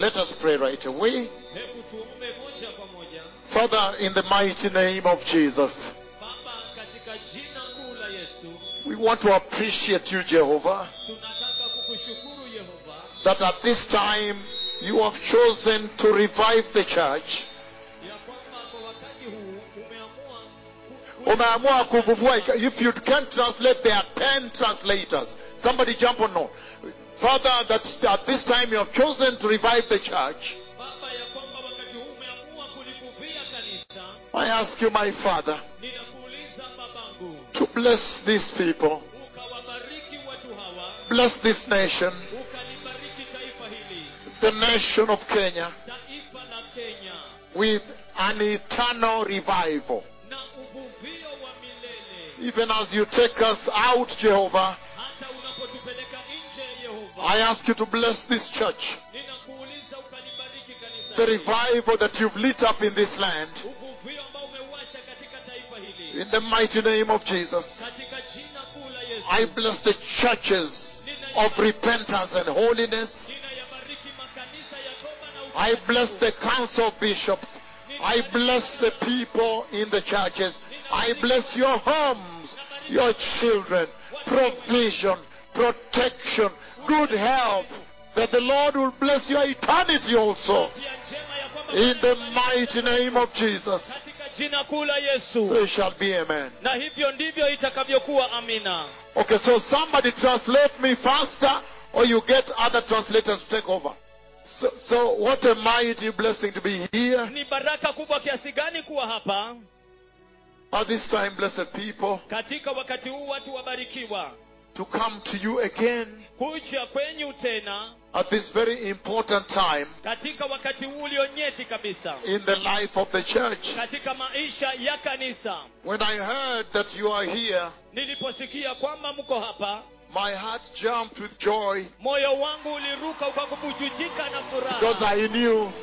Let us pray right away. hebu tuombe moja kwa moja Father, in the mighty name of Jesus, baba katika jina kuu la yesu we want to appreciate you, Jehovah, tunataka kukushukuru yehova that at this time you have chosen to revive the church. ya kwamba kwa wakati huu umeamua ku- ku- Umeamua kuvuvua. If you can't translate, there are ten translators. Somebody jump on no. Father, that at this time you have chosen to revive the church. baba ya kwamba wakati huu umeamua kulivuvia kanisa I ask you, my Father, ninakuuliza babangu to bless these people, ukawabariki watu hawa bless this nation, ukalibariki taifa hili the nation of Kenya, taifa la kenya with an eternal revival. na uvuvio wa milele Even as you take us out, Jehovah, hata unapotupeleka nje yehova I ask you to bless this church, ninakuuliza ukalibariki kanisa the hili. revival that you've lit up in this land, uvuvio ambao umewasha katika taifa hili in the mighty name of Jesus. katika jina kuu la yesu I bless the churches of repentance and holiness. ninayabariki makanisa ya toba na I utakatifu. bless the council of bishops. I bless the people in the churches. I bless your homes, your children, provision, protection, good health. That the Lord will bless your eternity also. Pia njema ya kwamba In the Bwana mighty name of Jesus. katika jina kuu la yesu So it shall be, amen. na hivyo ndivyo itakavyokuwa amina Okay, so somebody translate me faster or you get other translators to take over. So, so what a mighty blessing to be here. ni baraka kubwa kiasi gani kuwa hapa At this time, blessed people, katika wakati huu watu wabarikiwa to come to you again kuja kwenyu tena at this very important time katika wakati huu ulionyeti kabisa in the life of the church. katika maisha ya kanisa When I heard that you are here, niliposikia kwamba mko hapa my heart jumped with joy moyo wangu uliruka ukakubujujika na because furaha I knew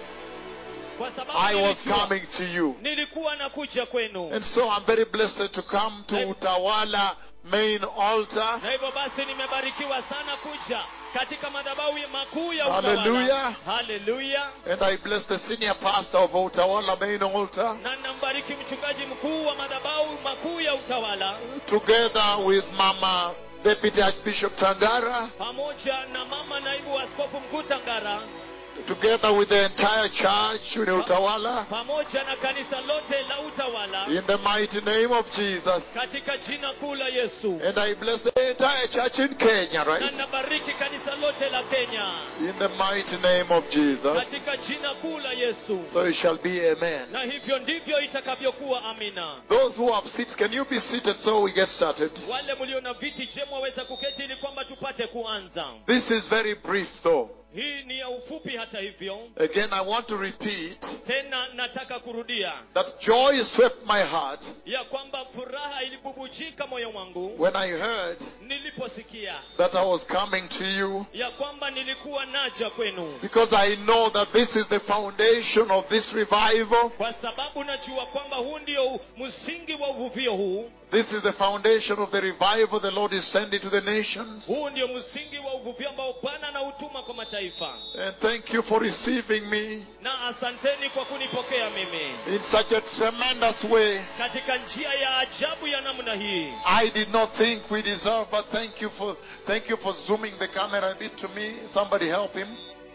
kwa sababu I was nilijua, coming to you. nilikuwa nakuja kwenu And so I'm very blessed to come to Utawala main altar. na hivyo basi nimebarikiwa sana kuja katika madhabahu makuu ya Hallelujah. utawala haleluya And I bless the senior pastor of Utawala main altar. na nambariki mchungaji mkuu wa madhabahu makuu ya utawala together with Mama Deputy Archbishop Tangara, pamoja na mama naibu wa askofu mkuu tangara together with the entire church in Utawala, pamoja na kanisa lote la utawala in the mighty name of Jesus. katika jina kuu la yesu And I bless the entire church in Kenya, na right? nabariki kanisa lote la kenya In the mighty name of Jesus. katika jina kuu la yesu So it shall be, amen. na hivyo ndivyo itakavyokuwa amina Those who have seats, can you be seated so we get started? wale mlio na viti je mwaweza kuketi ili kwamba tupate kuanza This is very brief though. hii ni ya ufupi hata hivyo Again, I want to repeat tena nataka kurudia that joy swept my heart ya kwamba furaha ilibubujika moyo wangu when I heard niliposikia that I was coming to you ya kwamba nilikuwa naja kwenu Because I know that this is the foundation of this revival. kwa sababu najua kwamba huu ndio msingi wa uvuvio huu This is the foundation of the revival the Lord is sending to the nations. huu ndio msingi wa uvuvio ambao bwana anautuma kwa mataifa And thank you for receiving me na asanteni kwa kunipokea mimi in such a tremendous way. katika njia ya ajabu ya namna hii I did not think we deserve, but thank you for thank you for zooming the camera a bit to me. Somebody help him.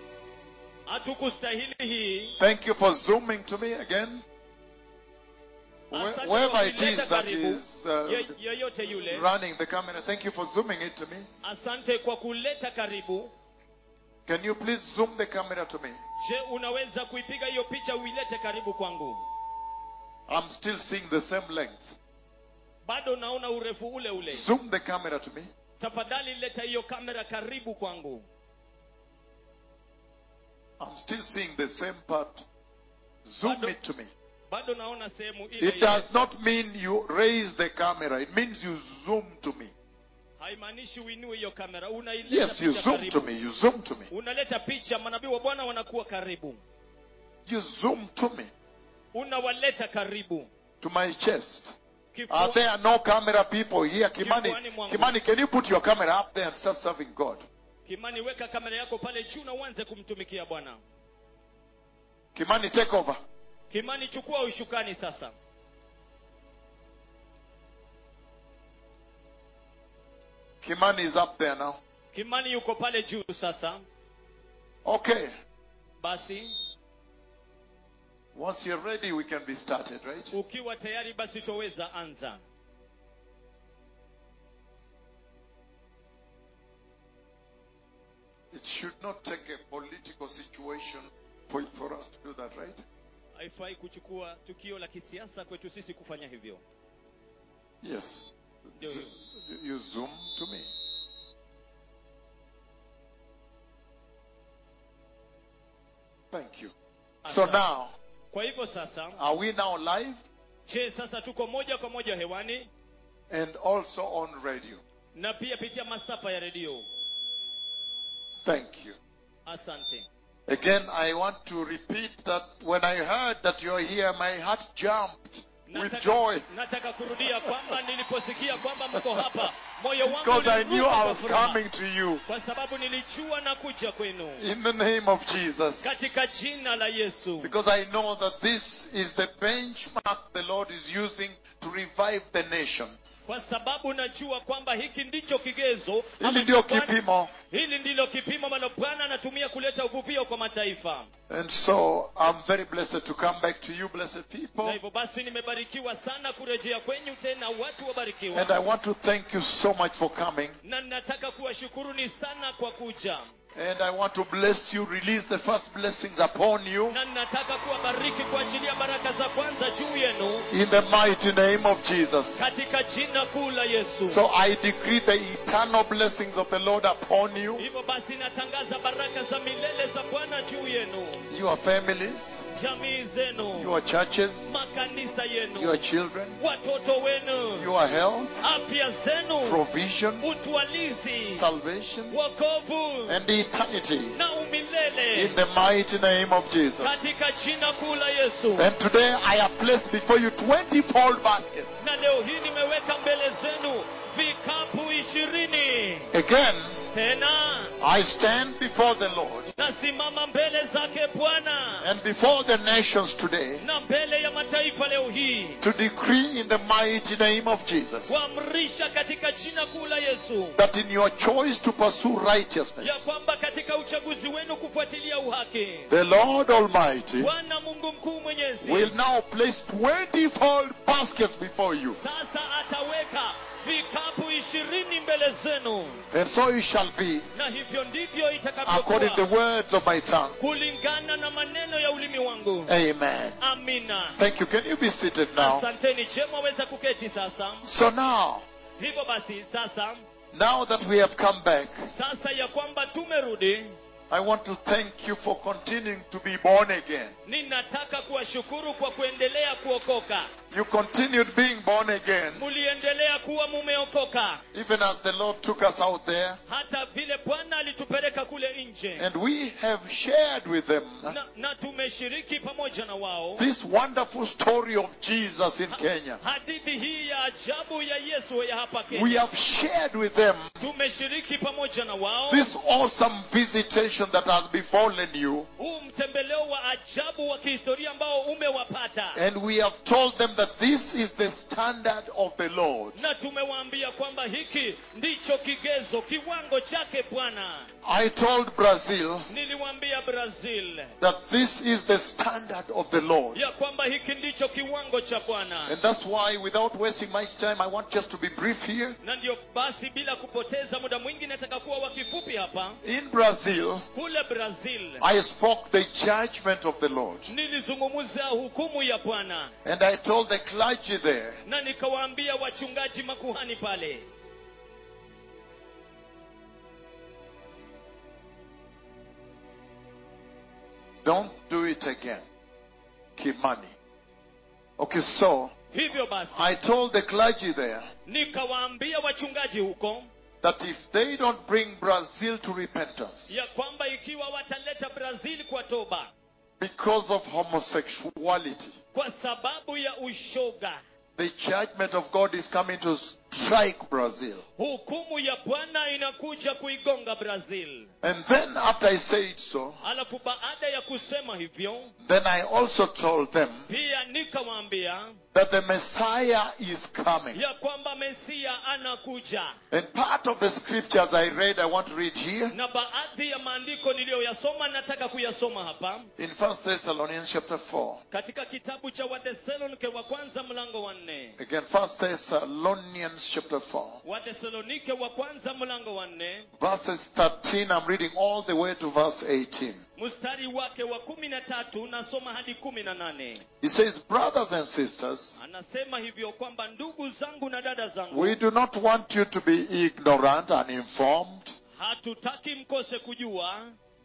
hatukustahili hii Thank you for zooming to me again. Wh- Asante Whoever kwa it kunileta is that karibu. is uh, Ye- yeyote yule running the camera, thank you for zooming it to me. asante kwa kuleta karibu Can you please zoom the camera to me? je unaweza kuipiga hiyo picha uilete karibu kwangu I'm still seeing the same length. bado naona urefu ule ule Zoom the camera to me. tafadhali leta hiyo kamera karibu kwangu I'm still seeing the same part. Zoom Bado- it to me. bado naona sehemu ile It ile. does not mean you raise the camera. It means you zoom to me. haimaanishi uinue hiyo kamera unaileta Yes, you picha zoom karibu. to me. You zoom to me. unaleta picha manabii wa bwana wanakuwa karibu You zoom to me. unawaleta karibu To my chest. Kifua- Are there no camera people here? Kimani, Kifuani mwangu. Kimani, can you put your camera up there and start serving God? kimani weka kamera yako pale juu na uanze kumtumikia bwana Kimani, take over. kimani chukua ushukani sasa Kimani is up there now. kimani yuko pale juu sasa Okay. basi Once you're ready, we can be started, right? ukiwa tayari basi twaweza anza It should not take a political situation for, for us to do that, right? haifai kuchukua tukio la kisiasa kwetu sisi kufanya hivyo Yes. Ndio hiyo. Z- You zoom to me. Thank you. So Asante. now, kwa hivyo sasa are we now live je sasa tuko moja kwa moja hewani and also on radio? na pia pitia masafa ya redio Thank you. asante Again, I want to repeat that when I heard that you're here, my heart jumped with joy nataka kurudia kwamba niliposikia kwamba mko hapa moyo wangu because I knew uliruka I kwa was furaha. coming to you kwa sababu nilijua na kuja kwenu in the name of Jesus. katika jina la yesu Because I know that this is the benchmark the Lord is using to revive the nations. kwa sababu najua kwamba hiki ndicho kigezo ama Hili ndio Bwana- kipimo. hili ndilo kipimo ambalo bwana anatumia kuleta uvuvio kwa mataifa And so I'm very blessed to come back to you, blessed na people. hivyo basi nimebarikiwa sana kurejea kwenyu tena watu wabarikiwa And I want to thank you so much for coming. na nataka kuwashukuruni sana kwa kuja And I want to bless you, release the first blessings upon you na nataka kuwabariki kwa ajili ya baraka za kwanza juu yenu in the mighty name of Jesus. katika jina kuu la yesu So I decree the eternal blessings of the Lord upon you, hivyo basi natangaza baraka za milele za bwana juu yenu your families, jamii zenu your churches, makanisa yenu your children, watoto wenu your health, afya zenu provision, utwalizi salvation, wokovu and eternity na umilele in the mighty name of Jesus. katika jina kuu la yesu And today I have placed before you 20 fold baskets. na leo hii nimeweka mbele zenu vikapu ishirini Again, tena I stand before the Lord nasimama mbele zake bwana and before the nations today na mbele ya mataifa leo hii to decree in the mighty name of Jesus kuamrisha katika jina kuu la yesu that in your choice to pursue ya righteousness, kwamba katika uchaguzi wenu kufuatilia uhaki the Lord Almighty bwana mungu mkuu mwenyezi will now place 20 fold baskets before you. sasa ataweka vikapu ishirini mbele zenu And so it shall be na hivyo ndivyo according to the itakavyokuwa words of my tongue. kulingana na maneno ya ulimi wangu Amen. amina Thank you. Can you be seated now? asanteni je mwaweza kuketi sasa So now, hivyo basi sasa now that we have come back, sasa ya kwamba tumerudi I want to thank you for continuing to be born again. ninataka kuwashukuru kwa kuendelea kuokoka You continued being born again, muliendelea kuwa mumeokoka even as the Lord took us out there. hata vile bwana alitupeleka kule nje And we have shared with them na, na tumeshiriki pamoja na wao this wonderful story of Jesus in Kenya. hadithi hii ya ajabu ya yesu ya hapa We kenya have shared with them tumeshiriki pamoja na wao this awesome visitation that has befallen you. huu mtembeleo wa ajabu wa kihistoria ambao umewapata And we have told them that this is the standard of the Lord. na tumewaambia kwamba hiki ndicho kigezo kiwango chake bwana I told Brazil niliwaambia brazil that this is the standard of the Lord. ya kwamba hiki ndicho kiwango cha bwana And that's why, without wasting much time, I want just to be brief here. na ndio basi bila kupoteza muda mwingi nataka kuwa wakifupi hapa In Brazil, kule brazil I spoke the judgment of the Lord. nilizungumza hukumu ya bwana And I told the clergy there na nikawaambia wachungaji makuhani pale don't do it again. Kimani. Okay, so hivyo basi I told the clergy there nikawaambia wachungaji huko that if they don't bring Brazil to repentance ya kwamba ikiwa wataleta brazil kwa toba because of homosexuality, kwa sababu ya ushoga the judgment of God is coming to, strike Brazil. hukumu ya bwana inakuja kuigonga brazil And then after I said so, alafu baada ya kusema hivyo then I also told them pia nikawaambia that the Messiah is coming. ya kwamba mesia anakuja And part of the scriptures I read, I want to read here na baadhi ya maandiko niliyoyasoma nataka kuyasoma hapa in First Thessalonians chapter 4. katika kitabu cha wathesalonike wa kwanza mlango wa nne Again, First Thessalonians chapter 4. wathesalonike wa kwanza mlango wa nne Verses 13, I'm reading all the way to verse 18. mstari wake wa kumi na tatu nasoma hadi kumi na nane He says, Brothers and sisters, anasema hivyo kwamba ndugu zangu na dada zangu we do not want you to be ignorant and informed. hatutaki mkose kujua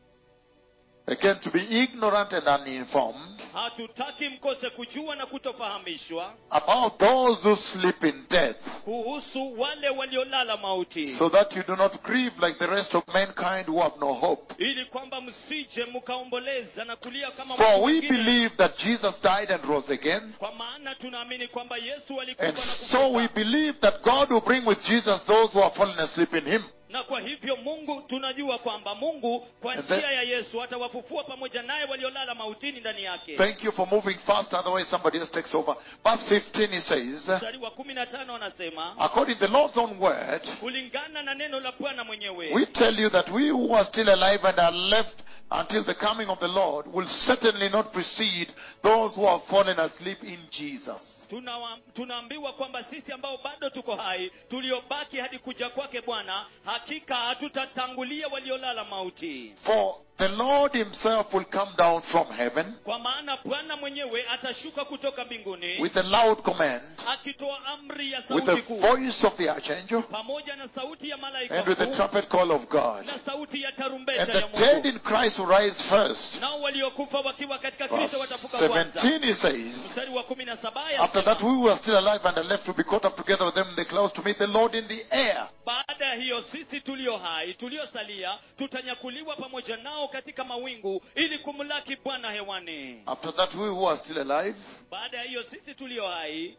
Again, to be ignorant and uninformed hatutaki mkose kujua na kutofahamishwa about those who sleep in death, kuhusu wale waliolala mauti so that you do not grieve like the rest of mankind who have no hope. ili kwamba msije mkaomboleza na kulia kama For watu we wengine. believe that Jesus died and rose again, kwa maana tunaamini kwamba yesu alikufa and na so we kufufuka. believe that God will bring with Jesus those who are fallen asleep in Him. na kwa hivyo mungu tunajua kwamba mungu kwa And then- njia ya yesu atawafufua pamoja naye waliolala mautini ndani yake Thank you for moving fast, otherwise somebody else takes over. Verse 15 he says, mstari wa kumi na tano anasema according to the Lord's own word, kulingana na neno la bwana mwenyewe we tell you that we who are still alive and are left until the coming of the Lord will certainly not precede those who have fallen asleep in Jesus. Tunawa- tunaambiwa kwamba sisi ambao bado tuko hai tuliobaki hadi kuja kwake bwana hakika hatutatangulia waliolala mauti For the Lord himself will come down from heaven kwa maana bwana mwenyewe atashuka kutoka mbinguni with a loud command, akitoa amri ya with the sauti kuu voice of the archangel, pamoja na sauti ya malaika and with the mkuu trumpet call of God. na sauti ya And tarumbeta the ya dead mungu in Christ will rise first. nao waliokufa wakiwa katika kristo Verse watafuka kwanza 17 he says, mstari wa kumi na saba After that, yasema, we who are still alive and are left will be caught up together with them in the clouds to meet the Lord in the air. baada ya hiyo sisi tulio hai tuliosalia tutanyakuliwa pamoja nao katika mawingu ili kumlaki bwana hewani After that, we who are still alive baada ya hiyo sisi tulio hai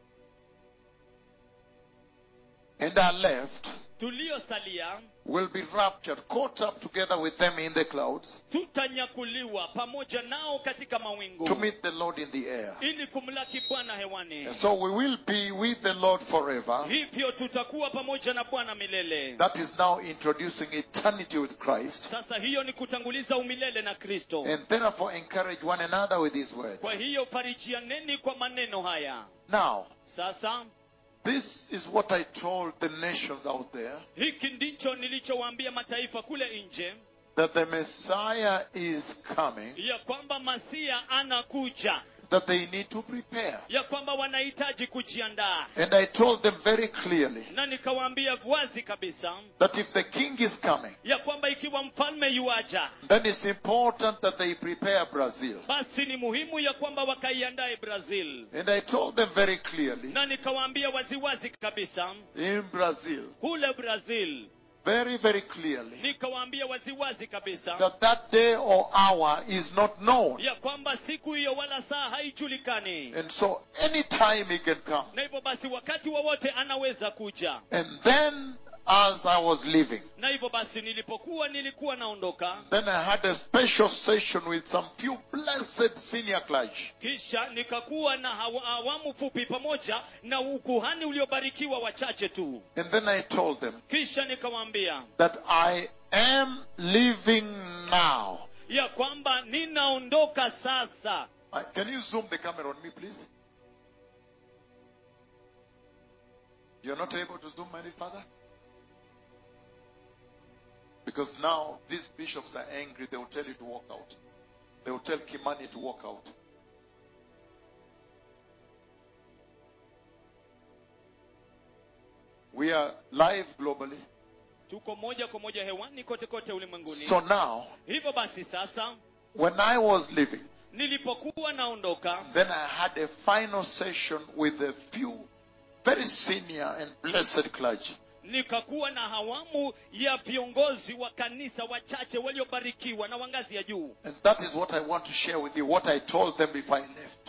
and are left tuliosalia will be raptured, caught up together with them in the clouds tutanyakuliwa pamoja nao katika mawingu to meet the Lord in the air. ili kumlaki bwana hewani And so we will be with the Lord forever. hivyo tutakuwa pamoja na bwana milele That is now introducing eternity with Christ. sasa hiyo ni kutanguliza umilele na kristo And therefore encourage one another with these words. kwa hiyo farijianeni kwa maneno haya Now, sasa this is what I told the nations out there hiki ndicho nilichowaambia mataifa kule nje that the Messiah is coming, ya kwamba masia anakuja that they need to prepare. ya kwamba wanahitaji kujiandaa And I told them very clearly na nikawaambia wazi kabisa that if the king is coming, ya kwamba ikiwa mfalme yuaja then it's important that they prepare Brazil. basi ni muhimu ya kwamba wakaiandae brazil And I told them very clearly na nikawaambia waziwazi kabisa in Brazil, kule brazil very, very clearly, nikawaambia waziwazi kabisa that that day or hour is not known. ya kwamba siku hiyo wala saa haijulikani And so anytime he can come. na hivyo basi wakati wowote anaweza kuja And then as I was leaving, na hivyo basi nilipokuwa nilikuwa naondoka then I had a special session with some few blessed senior clergy. kisha nikakuwa na hawa- awamu fupi pamoja na ukuhani uliobarikiwa wachache tu And then I told them kisha nikawaambia that I am leaving now. ya kwamba ninaondoka sasa Uh, Can you zoom the camera on me, please? You're not able to zoom any further? Because now these bishops are angry. They will tell you to walk out. They will tell Kimani to walk out. We are live globally. tuko moja kwa moja hewani kote kote ulimwenguni So now, hivyo basi sasa when I was leaving, nilipokuwa naondoka then I had a final session with a few very senior and blessed clergy. nikakuwa na hawamu ya viongozi wa kanisa wachache waliobarikiwa na wa ngazi ya juu And that is what I want to share with you, what I told them before I left.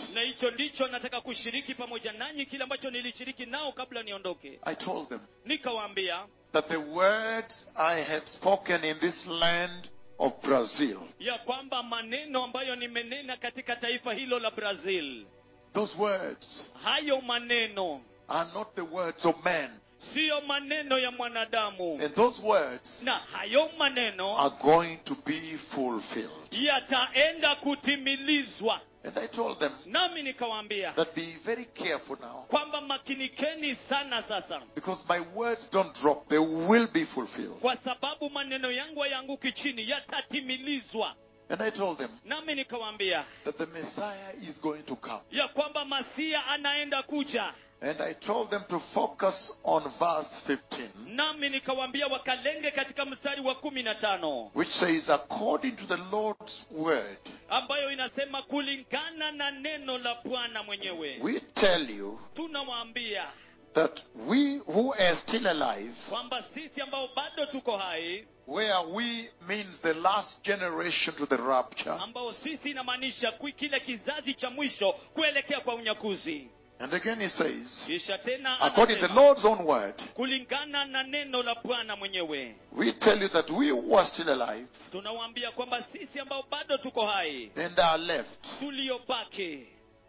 na hicho ndicho nataka kushiriki pamoja nanyi kile ambacho nilishiriki nao kabla niondoke I told them nikawaambia that the words I have spoken in this land of Brazil, ya kwamba maneno ambayo nimenena katika taifa hilo la brazil those words hayo maneno are not the words of man. siyo maneno ya mwanadamu And those words na hayo maneno are going to be fulfilled. yataenda kutimilizwa And I told them nami nikawaambia that be very careful now kwamba makinikeni sana sasa because my words don't drop, they will be fulfilled. kwa sababu maneno yangu hayaanguki chini yatatimilizwa And I told them nami nikawaambia that the Messiah is going to come. ya kwamba masia anaenda kuja And I told them to focus on verse 15, nami nikawaambia wakalenge katika mstari wa kumi na tano which says, according to the Lord's word, ambayo inasema kulingana na neno la bwana mwenyewe we tell you tunawaambia that we who are still alive, kwamba sisi ambao bado tuko hai where we means the last generation to the rapture, ambao sisi inamaanisha kui- kile kizazi cha mwisho kuelekea kwa unyakuzi and again he says, kisha tena according to the anasema, Lord's own word, kulingana na neno la bwana mwenyewe we tell you that we who are still alive tunawaambia kwamba sisi ambao bado tuko hai and are left tuliobaki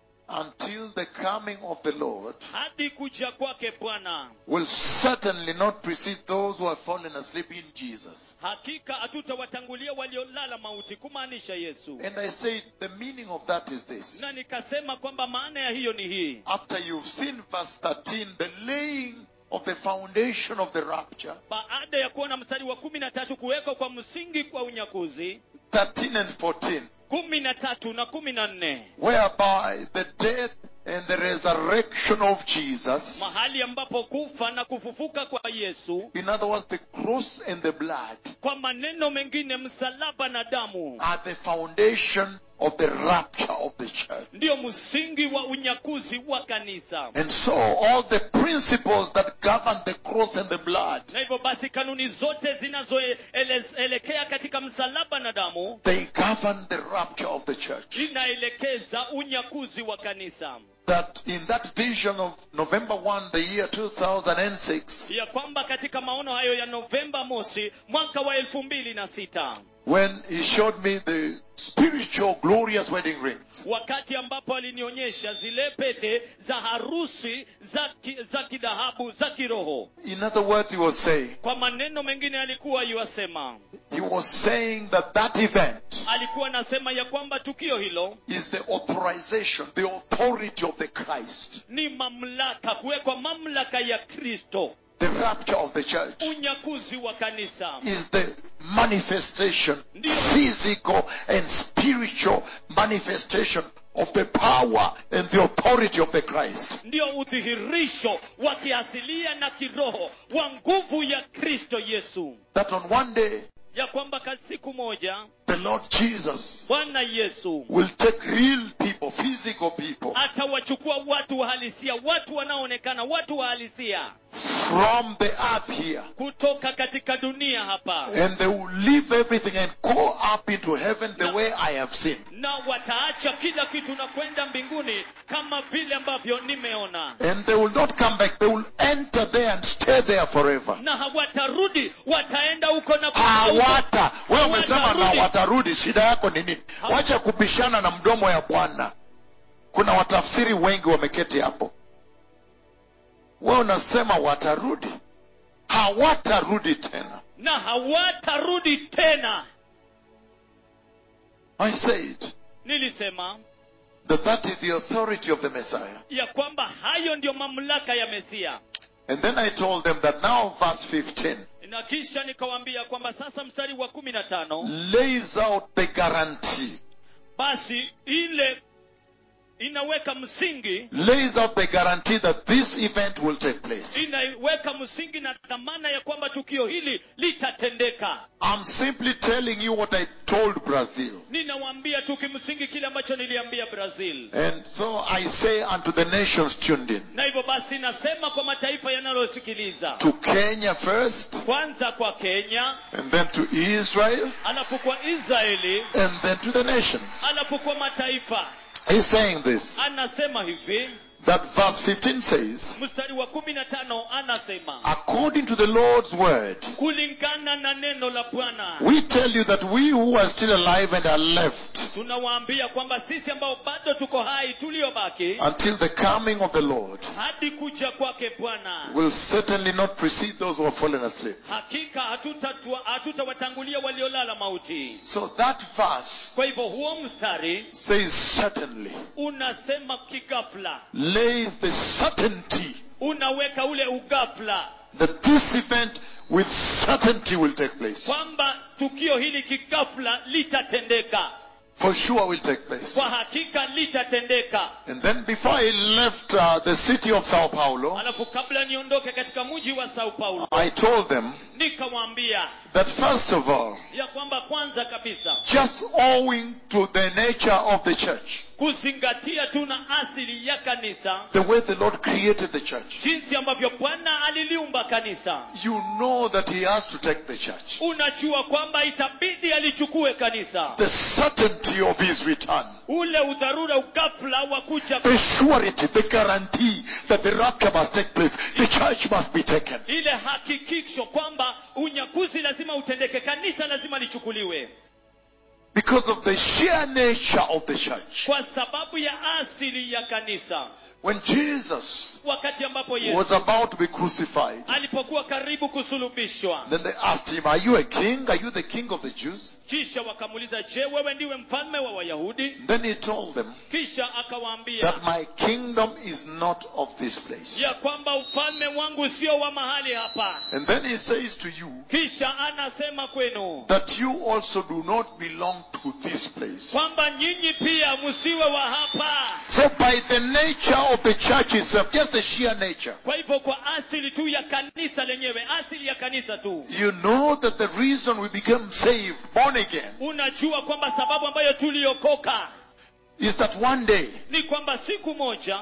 until the coming of the Lord hadi kuja kwake bwana will certainly not precede those who have fallen asleep in Jesus. hakika hatutawatangulia waliolala mauti kumaanisha yesu And I said, the meaning of that is this. na nikasema kwamba maana ya hiyo ni hii After you've seen verse 13, the laying of the foundation of the rapture, baada ya kuona mstari wa kumi na tatu kuwekwa kwa msingi kwa unyakuzi 13 and 14, kumi na tatu na kumi na nne whereby the death and the resurrection of Jesus, mahali ambapo kufa na kufufuka kwa yesu in other words, the cross and the blood, kwa maneno mengine msalaba na damu are the foundation of the rapture of the church. ndiyo msingi wa unyakuzi wa kanisa And so, all the principles that govern the cross and the blood, na hivyo basi kanuni zote zinazoelekea katika msalaba na damu they govern the rapture of the church. inaelekeza unyakuzi wa kanisa That in that vision of November 1, the year 2006, ya kwamba katika maono hayo ya novemba mosi mwaka wa elfu mbili na sita when he showed me the spiritual glorious wedding rings, wakati ambapo alinionyesha zile pete za harusi za, ki, za kidhahabu za kiroho in other words, he was saying, kwa maneno mengine alikuwa yuwasema he was saying that that event alikuwa anasema ya kwamba tukio hilo is the authorization, the authority of the Christ, ni mamlaka kuwekwa mamlaka ya kristo the rapture of the church. unyakuzi wa kanisa is the manifestation, Ndio. physical and spiritual manifestation of the power and the authority of the Christ. ndio udhihirisho wa kiasilia na kiroho wa nguvu ya kristo yesu That on one day, ya kwamba ka siku moja the Lord Jesus bwana yesu will take real people, physical people, atawachukua watu wahalisia watu wanaoonekana watu wahalisia from the earth here. kutoka katika dunia hapa And they will leave everything and go up into heaven the way I have seen. na wataacha kila kitu na kwenda mbinguni kama vile ambavyo nimeona And they will not come back. They will enter there and stay there forever. na hawatarudi wataenda huko na kukaa huko. hawata wewe umesema na Hawatarudi. watarudi shida yako ni nini Hawa- wacha kupishana na mdomo ya bwana kuna watafsiri wengi wameketi hapo wewe unasema watarudi hawatarudi tena na hawatarudi tena i said nilisema that that is the authority of the messiah ya kwamba hayo ndiyo mamlaka ya mesia and then i told them that now verse 15 na kisha nikawaambia kwamba sasa mstari wa kumi na tano lays out the guarantee basi ile inaweka msingi lays out the guarantee that this event will take place inaweka msingi na dhamana ya kwamba tukio hili litatendeka i'm simply telling you what i told brazil ninawaambia tu kimsingi kile ambacho niliambia brazil And so I say unto the nations tuned in, na hivyo basi nasema kwa mataifa yanalosikiliza to Kenya first, kwanza kwa kenya and then to Israel, alafu kwa israeli and then to the nations. alafu kwa mataifa He's saying this. anasema hivi That verse 15 says, mstari wa kumi na tano anasema according to the Lord's word, kulingana na neno la bwana we tell you that we who are still alive and are left tunawaambia kwamba sisi ambao bado tuko hai tuliobaki until the coming of the Lord hadi kuja kwake bwana will certainly not precede those who have fallen asleep. hakika hatutatua- hatutawatangulia waliolala mauti So that verse kwa hivyo huo mstari says certainly, unasema kigafla lays the certainty unaweka ule ugafla that this event with certainty will take place. kwamba tukio hili kigafla litatendeka For sure will take place. kwa hakika litatendeka And then before I left uh, the city of Sao Paulo, alafu kabla niondoke katika mji wa sao paulo I told them nikamwambia that first of all, ya kwamba kwanza kabisa just owing to the nature of the church, kuzingatia tu na asili ya kanisa the way the Lord created the church, jinsi ambavyo bwana aliliumba kanisa you know that He has to take the church. unajua kwamba itabidi alichukue kanisa The certainty of His return, ule udharura ugafla wa kuja the surety, the guarantee that the rapture must take place, the church must be taken. ile hakikisho kwamba unyakuzi lazima utendeke kanisa lazima lichukuliwe Because of the sheer nature of the church. kwa sababu ya asili ya kanisa When Jesus wakati ambapo yesu was about to be crucified, alipokuwa karibu kusulubishwa then they asked him, Are you a king? Are you the king of the Jews? kisha wakamuuliza je wewe ndiwe mfalme wa wayahudi Then he told them kisha akawaambia that my kingdom is not of this place. ya kwamba ufalme wangu sio wa mahali hapa And then he says to you kisha anasema kwenu that you also do not belong to this place. kwamba nyinyi pia msiwe wa hapa So by the nature of the church itself, just the sheer nature, kwa hivyo kwa asili tu ya kanisa lenyewe asili ya kanisa tu you know that the reason we became saved, born again, unajua kwamba sababu ambayo tuliokoka is that one day ni kwamba siku moja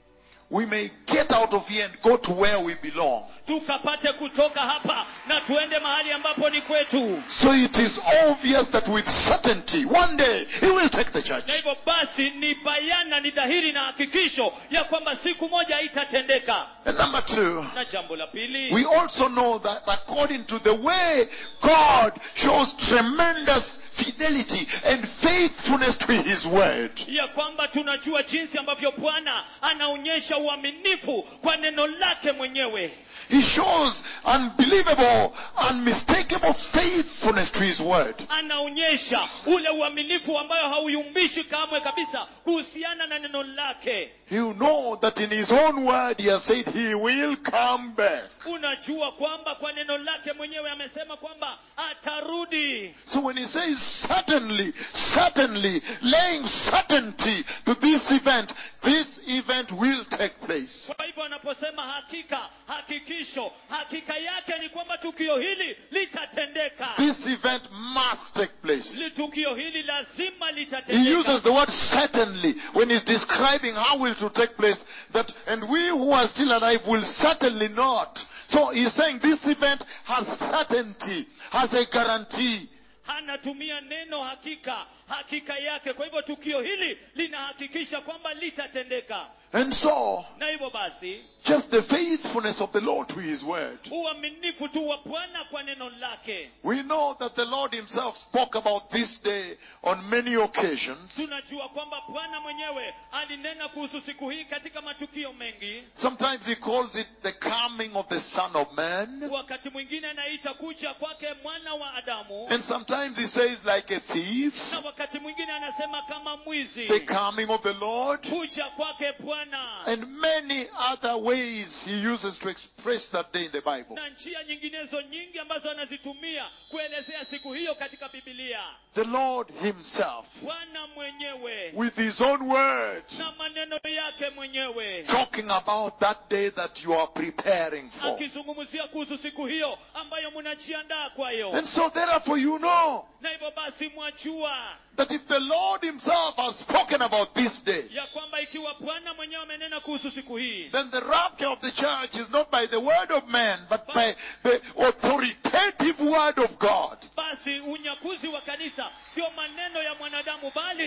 we may get out of here and go to where we belong. tukapate kutoka hapa na tuende mahali ambapo ni kwetu So it is obvious that with certainty, one day he will take the na church. hivyo basi ni bayana ni dhahiri na hakikisho ya kwamba siku moja itatendeka And number two, na jambo la pili we also know that according to the way God shows tremendous fidelity and faithfulness to his word, ya kwamba tunajua jinsi ambavyo bwana anaonyesha uaminifu kwa neno lake mwenyewe he shows unbelievable, unmistakable faithfulness to his word. anaonyesha ule uaminifu ambayo hauyumbishi kamwe kabisa kuhusiana na neno lake You know that in his own word he has said he will come back. unajua kwamba kwa neno lake mwenyewe amesema kwamba atarudi So when he says certainly, certainly, laying certainty to this event, this event will take place. kwa hivyo anaposema hakika hakikisho hakika yake ni kwamba tukio hili litatendeka This event must take place. Li- tukio hili lazima He litatendeka uses the word certainly when he's describing how will to take place. That and we who are still alive will certainly not. So he's saying this event has certainty, has a guarantee. anatumia neno hakika hakika yake kwa hivyo tukio hili linahakikisha kwamba litatendeka And so, na hivyo basi just the faithfulness of the Lord to his word. uaminifu tu wa bwana kwa neno lake We know that the Lord himself spoke about this day on many occasions. tunajua kwamba bwana mwenyewe alinena kuhusu siku hii katika matukio mengi Sometimes he calls it the coming of the Son of Man. wakati mwingine anaita kuja kwake mwana wa adamu And sometimes he says like a thief, na wakati mwingine anasema kama mwizi the coming of the Lord. kuja kwake bwana And many other ways he uses to express that day in the Bible. na njia nyinginezo nyingi ambazo anazitumia kuelezea siku hiyo katika bibilia The Lord himself, bwana mwenyewe with his own words, na maneno yake mwenyewe talking about that day that you are preparing for. akizungumzia kuhusu siku hiyo ambayo mnajiandaa kwayo And so therefore you know na hivyo basi mwajua that if the Lord himself has spoken about this day, ya kwamba ikiwa bwana mwenyewe amenena kuhusu siku hii then the rapture of the church is not by the word of man, but by the authoritative word of God. basi unyakuzi wa kanisa sio maneno ya mwanadamu bali ni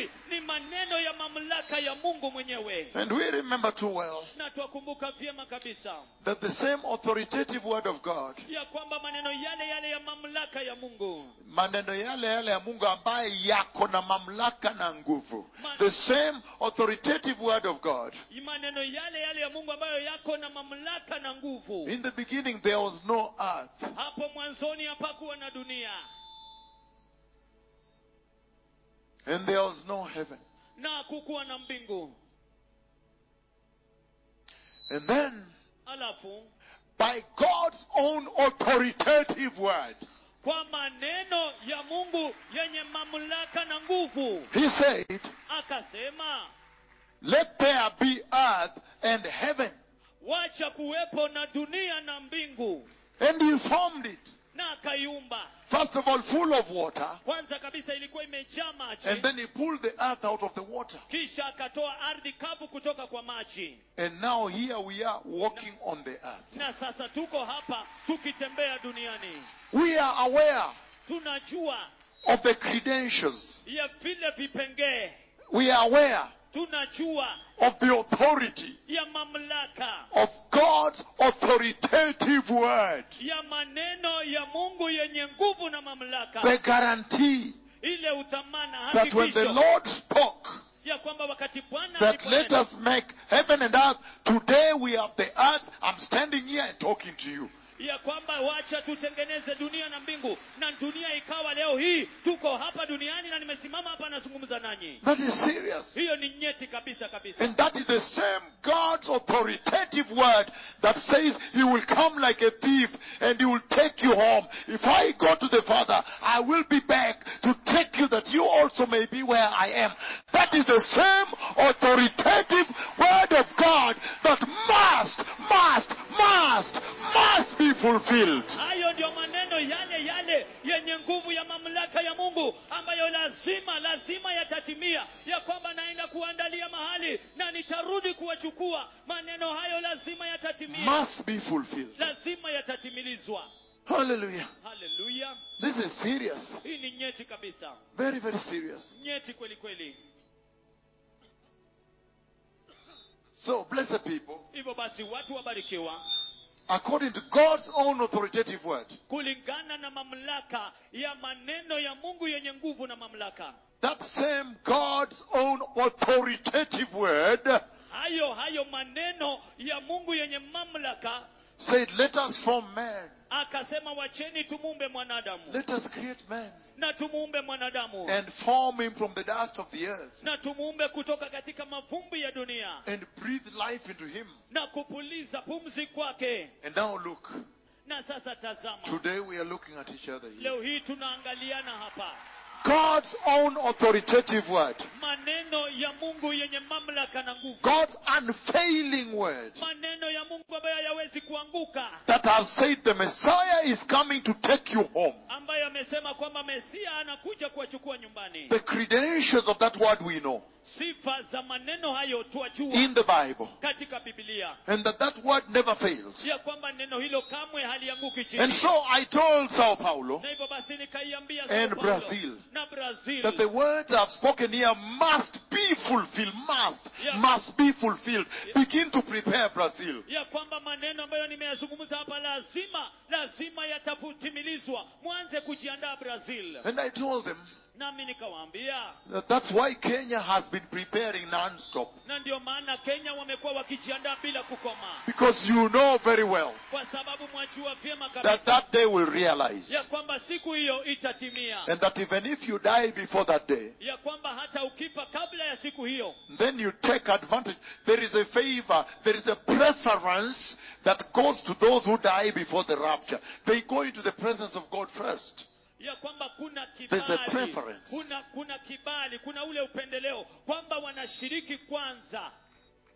maneno ya mamlaka ya mungu mwenyewe And we remember too well na twakumbuka vyema kabisa that the same authoritative word of God, ya kwamba maneno yale yale ya mamlaka ya mungu maneno yale yale ya Mungu ambaye yako na mamlaka na nguvu, the same authoritative word of God. maneno yale yale ya mungu ambayo yako na mamlaka na nguvu In the beginning there was no earth. hapo mwanzoni hapakuwa na dunia And there was no heaven. na kukuwa na mbingu And then, alafu by God's own authoritative word, kwa maneno ya mungu yenye mamlaka na nguvu He said, akasema Let there be earth and heaven. wacha kuwepo na dunia na mbingu And He formed it. na akaiumba First of all, full of water. kwanza kabisa ilikuwa imejaa maji And then He pulled the earth out of the water. kisha akatoa ardhi kavu kutoka kwa maji And now here we are walking on the earth. na sasa tuko hapa tukitembea duniani We are aware tunajua of the credentials. ya vile vipengee We are aware tunajua of the authority ya mamlaka of God's authoritative word. ya maneno ya mungu yenye nguvu na mamlaka The guarantee ile uthamana that when the hakikisho Lord spoke, ya kwamba wakati bwana that let aliponena, us make heaven and earth, today we have the earth, I'm standing here and talking to you. ya kwamba wacha tutengeneze dunia na mbingu na dunia ikawa leo hii tuko hapa duniani na nimesimama hapa nazungumza nanyi That is serious. hiyo ni nyeti kabisa kabisa And that is the same God's authoritative word that says he will come like a thief and he will take you home. If I go to the Father, I will be back to take you that you also may be where I am. That is the same authoritative word of God that must, must, must, must be fulfilled. hayo ndio maneno yale yale yenye nguvu ya mamlaka ya mungu ambayo lazima lazima yatatimia ya kwamba naenda kuandalia mahali na nitarudi kuwachukua maneno hayo lazima yatatimia Must be fulfilled. lazima yatatimilizwa Hallelujah. haleluya This is serious. hii ni nyeti kabisa Very, very serious. nyeti kweli kweli So, blessed people, hivyo basi watu wabarikiwa according to God's own authoritative word, kulingana na mamlaka ya maneno ya mungu yenye nguvu na mamlaka that same God's own authoritative word hayo hayo maneno ya mungu yenye mamlaka said, Let us form man. akasema wacheni tumuumbe mwanadamu Let us create man na tumuumbe mwanadamu and form him from the dust of the earth na tumuumbe kutoka katika mavumbi ya dunia and breathe life into him. na kupuliza pumzi kwake And now look, na sasa tazama today we are looking at each other here. leo hii tunaangaliana hapa God's own authoritative word, maneno ya mungu yenye mamlaka na nguvu God's unfailing word maneno ya mungu ambayo hayawezi kuanguka that has said the Messiah is coming to take you home. ambayo amesema kwamba mesia anakuja kuwachukua nyumbani The credentials of that word we know sifa za maneno hayo twajua in the Bible. katika bibilia And that that word never fails. ya kwamba neno hilo kamwe halianguki And chini so I told Sao Paulo na hivyo basi nikaiambia And Sao Paulo Brazil. na brazil that the words I've spoken here must be fulfilled. Must. Yeah. Must be fulfilled. Begin to prepare Brazil. ya kwamba maneno ambayo nimeyazungumza hapa lazima lazima yatatimilizwa mwanze kujiandaa brazil And I told them nami nikawaambia that that's why Kenya has been preparing non-stop. na ndio maana kenya wamekuwa wakijiandaa bila kukoma Because you know very well kwa sababu mwajua vyema that kabisa that day will realize. ya kwamba siku hiyo itatimia And that even if you die before that day, ya kwamba hata ukifa kabla ya siku hiyo then you take advantage. There is a favor, there is a preference that goes to those who die before the rapture. They go into the presence of God first. ya kwamba kuna There's a kibali preference. kuna kuna kibali kuna ule upendeleo kwamba wanashiriki kwanza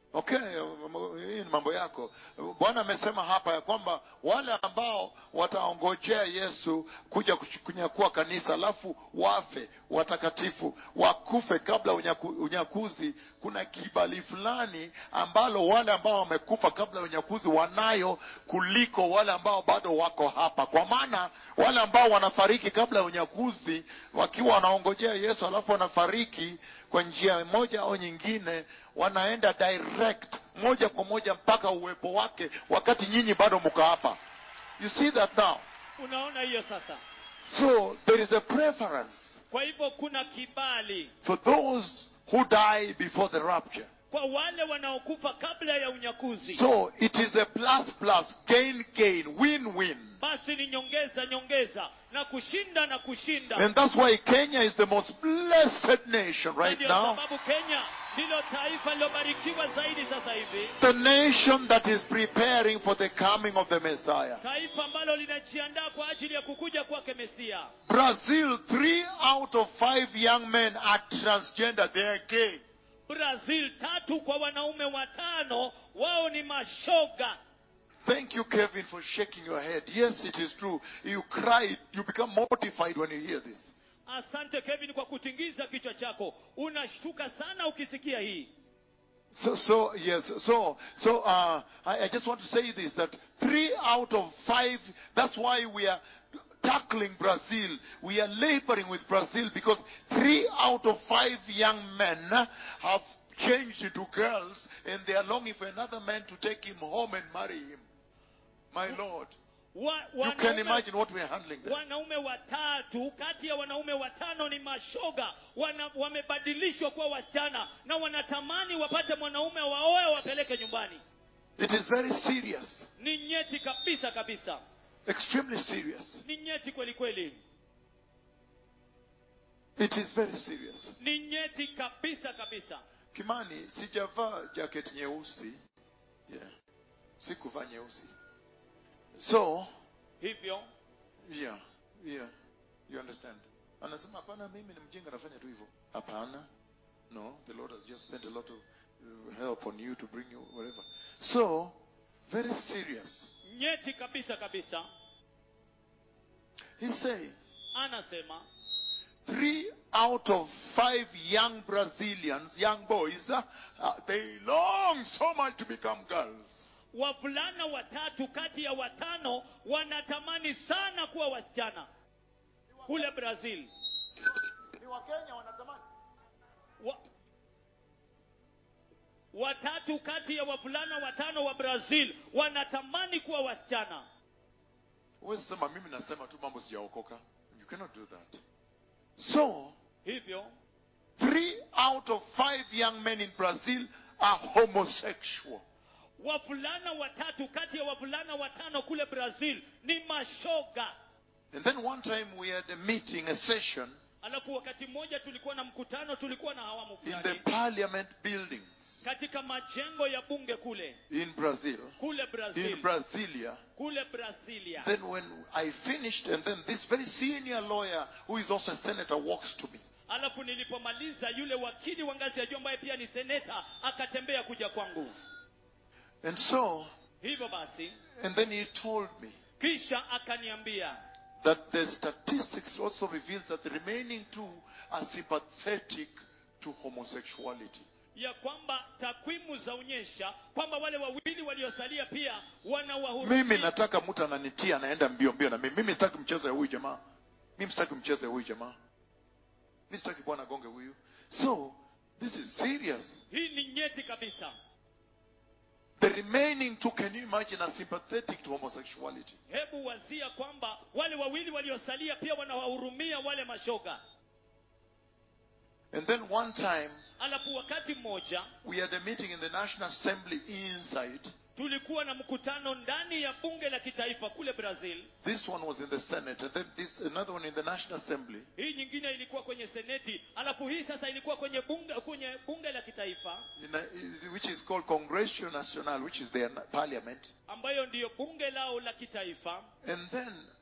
okay hii ni mambo yako bwana amesema hapa ya kwamba wale ambao wataongojea yesu kuja kuch- kunyakua kanisa alafu wafe watakatifu wakufe kabla unyaku, unyakuzi kuna kibali fulani ambalo wale ambao wamekufa kabla ya unyakuzi wanayo kuliko wale ambao bado wako hapa kwa maana wale ambao wanafariki kabla ya unyakuzi wakiwa wanaongojea yesu alafu wanafariki kwa njia moja au nyingine wanaenda direct moja kwa moja mpaka uwepo wake wakati nyinyi bado mko hapa you see that now unaona hiyo sasa so there is a preference kwa hivyo kuna kibali for those who die before the rapture kwa wale wanaokufa kabla ya unyakuzi so it is a plus plus gain gain win win basi ni nyongeza nyongeza na kushinda na kushinda and that's why kenya is the most blessed nation Na right ndio now sababu kenya ndilo taifa lilobarikiwa zaidi sasa hivi the nation that is preparing for the coming of the messiah taifa ambalo linajiandaa kwa ajili ya kukuja kwake mesia Brazil, three out of five young men are transgender. They are gay. brazil tatu kwa wanaume watano wao ni mashoga Thank you, Kevin, for shaking your head. Yes, it is true. You cry, you become mortified when you hear this. asante kevin kwa kutingiza kichwa chako unashtuka sana ukisikia hii So, so yes, so, so, uh, I, I just want to say this that three out of five, that's why we are tackling Brazil. We are laboring with Brazil because three out of five young men have changed into girls and they are longing for another man to take him home and marry him. My Lord. wa, You can wanaume, imagine what we are handling there. wanaume watatu kati ya wanaume watano ni mashoga wana, wamebadilishwa kuwa wasichana na wanatamani wapate mwanaume waoe wapeleke nyumbani It is very serious. ni nyeti kabisa kabisa Extremely serious. ni nyeti kweli kweli It is very serious. ni nyeti kabisa kabisa Kimani, sijavaa jacket nyeusi. Yeah. Sikuvaa nyeusi. So, hivyo yeah, yeah. You understand? Anasema hapana mimi ni mjinga nafanya tu hivyo. Hapana. No, the Lord has just spent a lot of uh, help on you to bring you wherever. So, very serious. nyeti kabisa kabisa He's saying anasema three out of five young Brazilians, young boys, uh, uh, they long so much to become girls. wavulana watatu kati ya watano wanatamani sana kuwa wasichana kule brazil Ni Wakenya wanatamani. wa, watatu kati ya wavulana watano wa brazil wanatamani kuwa wasichana Huwezi sema mimi nasema tu mambo sijaokoka. You cannot do that. So, hivyo three out of five young men in Brazil are homosexual. wavulana watatu kati ya wavulana watano kule brazil ni mashoga And then one time we had a meeting, a session alafu wakati mmoja tulikuwa na mkutano tulikuwa na hawamu in the fulani parliament buildings katika majengo ya bunge kule in Brazil, kule brazil in Brasilia. kule brasilia Then when I finished, and then this very senior lawyer, who is also a senator, walks to me. alafu nilipomaliza yule wakili wa ngazi ya juu ambaye pia ni seneta akatembea kuja kwangu And so, hivyo basi and then he told me kisha akaniambia that the statistics also reveal that the remaining two are sympathetic to homosexuality. ya kwamba takwimu zaonyesha kwamba wale wawili waliosalia pia mimi wanawahurumia nataka mtu ananitia anaenda mbio mbio na mimi mimi sitaki mchezo ya huyu jamaa mimi sitaki mchezo ya huyu jamaa mimi sitaki bwana gonge huyu so this is serious hii ni nyeti kabisa the remaining two can you imagine are sympathetic to homosexuality hebu wazia kwamba wale wawili waliosalia pia wanawahurumia wale mashoga and then one time alafu wakati mmoja we had a meeting in the national assembly inside tulikuwa na mkutano ndani ya bunge la kitaifa kule brazil this one was in the senate and then this another one in the national assembly hii nyingine ilikuwa kwenye seneti alafu hii sasa ilikuwa kwenye bunge kwenye bunge la kitaifa in a, which is called congresso national which is their parliament ambayo ndiyo bunge lao la kitaifa and then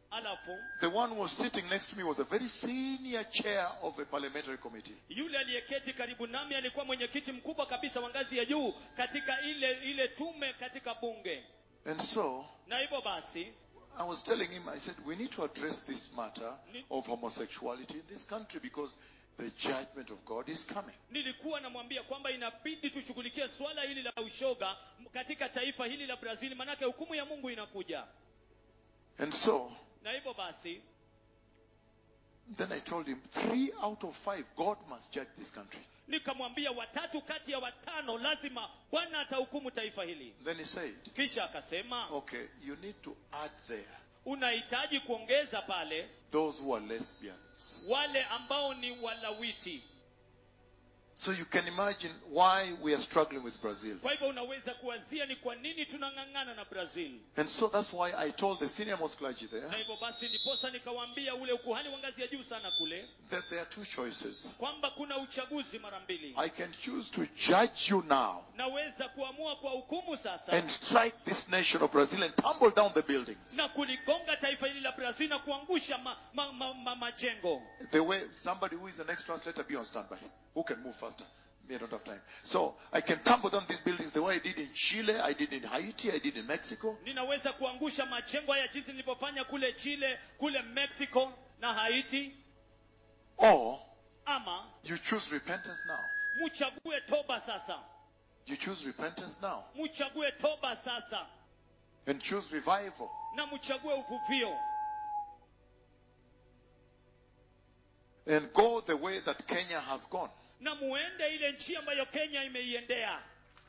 alafu the one who was sitting next to me was a very senior chair of a parliamentary committee. yule aliyeketi karibu nami alikuwa mwenyekiti mkubwa kabisa wa ngazi ya juu katika ile ile tume katika bunge And so na hivyo basi I was telling him, I said, we need to address this matter of homosexuality in this country because the judgment of God is coming. nilikuwa namwambia kwamba inabidi tushughulikie swala hili la ushoga katika taifa hili la brazil manake hukumu ya mungu inakuja And so na hivyo basi then I told him, three out of five, God must judge this country. nikamwambia watatu kati ya watano lazima bwana atahukumu taifa hili Then he said, kisha akasema okay, you need to add there unahitaji kuongeza pale those who are lesbians. wale ambao ni walawiti So you can imagine why we are struggling with Brazil. kwa hivyo unaweza kuwazia ni kwa nini tunang'ang'ana na brazil And so that's why I told the senior most clergy there na hivyo basi ndiposa nikawaambia ule ukuhani wa ngazi ya juu sana kule that there are two choices. kwamba kuna uchaguzi mara mbili I can choose to judge you now naweza kuamua kwa hukumu sasa and strike this nation of Brazil and tumble down the buildings. na kuligonga taifa hili la brazil na kuangusha ma, ma, ma, ma, majengo The way somebody who is the next translator be on standby. Who can move faster? Me, I don't have time. So I can tumble down these buildings the way I did in Chile, I did in Haiti, I did in Mexico. ninaweza kuangusha majengo haya jinsi nilivyofanya kule chile kule mexico na haiti Or ama you choose repentance now. mchague toba sasa You choose repentance now mchague toba sasa and choose revival. na mchague uvuvio And go the way that Kenya has gone. na muende ile njia ambayo kenya imeiendea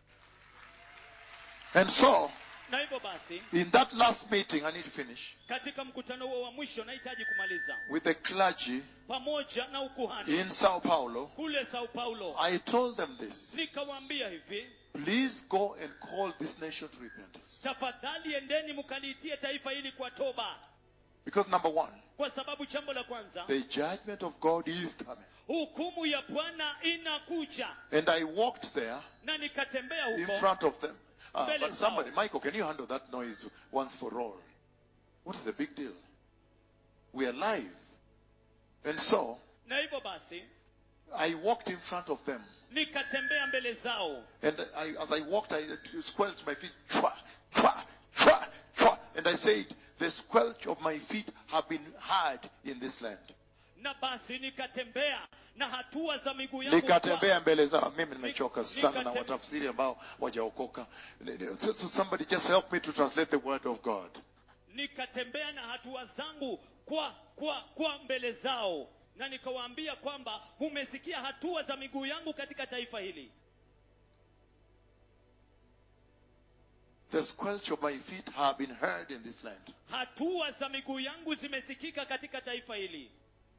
And so, na hivyo basi in that last meeting, I need to finish katika mkutano huo wa mwisho nahitaji kumaliza with the clergy pamoja na ukuhani in Sao Paulo. kule sao paulo I told them this. nikawaambia hivi Please go and call this nation to repentance. tafadhali endeni mkaliitie taifa hili kwa toba Because number one, kwa sababu jambo la kwanza the judgment of God is coming. hukumu ya bwana inakuja And I walked there na nikatembea in huko front of them. Uh, Mbele but zao. somebody, Michael, can you handle that noise once for all? What is the big deal? We are live. And so, na hivyo basi I walked in front of them. nikatembea mbele zao And I, as I walked, I squelched my feet. Chwa, chwa, chwa, chwa. And I said, the squelch of my feet have been heard in this land. na basi nikatembea na hatua za miguu yangu nikatembea mbele zao mimi nimechoka Nik- sana na nikatembea. watafsiri ambao wajaokoka so, so somebody just help me to translate the word of god nikatembea na hatua zangu kwa kwa kwa mbele zao na nikawaambia kwamba mumesikia hatua za miguu yangu katika taifa hili the squelch of my feet have been heard in this land hatua za miguu yangu zimesikika katika taifa hili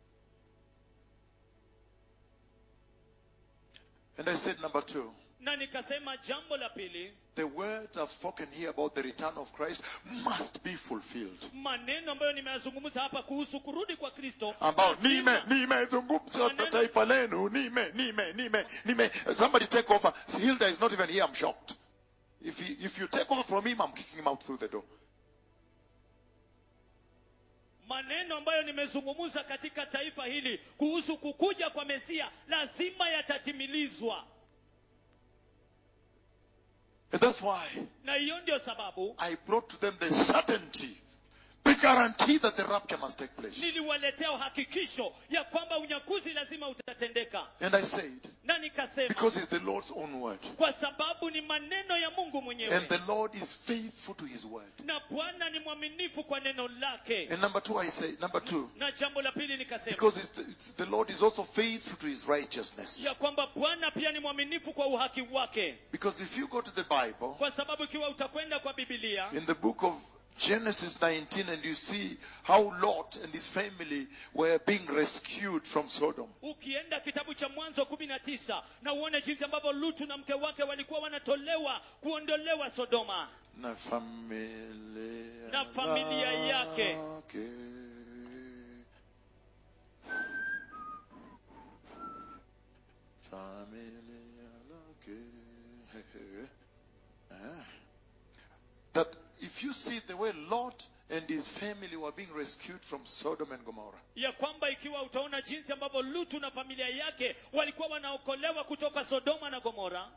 and i said number two na nikasema jambo la pili the words i've spoken here about the return of christ must be fulfilled maneno ambayo nimeyazungumza hapa kuhusu kurudi kwa kristo ambao lazima- nime nimezungumza na Maneno- taifa lenu nime nime nime nime somebody take over hilda is not even here i'm shocked if, he, if you take over from him i'm kicking him out through the door maneno ambayo nimezungumza katika taifa hili kuhusu kukuja kwa mesia lazima yatatimilizwa and that's why na hiyo ndio sababu I brought to them the certainty, the guarantee that the rapture must take place. niliwaletea uhakikisho ya kwamba unyakuzi lazima utatendeka And I said, na nikasema because it's the Lord's own word. kwa sababu ni maneno ya mungu mwenyewe And the Lord is faithful to his word. na bwana ni mwaminifu kwa neno lake And number two, I say, number two, na jambo la pili nikasema because it's the, it's the Lord is also faithful to his righteousness. ya kwamba bwana pia ni mwaminifu kwa uhaki wake Because if you go to the Bible, kwa sababu ikiwa utakwenda kwa bibilia in the book of Genesis 19, and you see how Lot and his family were being rescued from Sodom. ukienda kitabu cha mwanzo kumi na tisa na uone jinsi ambavyo lutu na mke wake walikuwa wanatolewa kuondolewa sodoma Na familia, Na familia yake. lake. Familia lake. Ah. That if you see the way Lot and his family were being rescued from Sodom and Gomorrah. ya kwamba ikiwa utaona jinsi ambavyo lutu na familia yake walikuwa wanaokolewa kutoka sodoma na gomora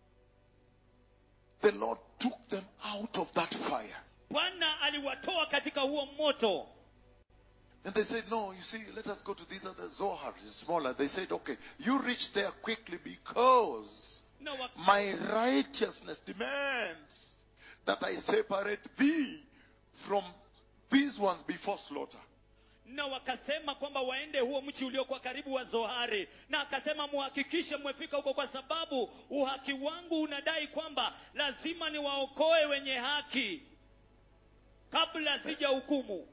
The Lord took them out of that fire. bwana aliwatoa katika huo moto And they said, No, you see, let us go to this other Zohar, it's smaller. They said, Okay, you reach there quickly because na, wa, my righteousness demands that I separate thee from these ones before slaughter. na wakasema kwamba waende huo mchi uliokuwa karibu wa zohari na akasema muhakikishe mmefika huko kwa sababu uhaki wangu unadai kwamba lazima niwaokoe wenye haki kabla sija hukumu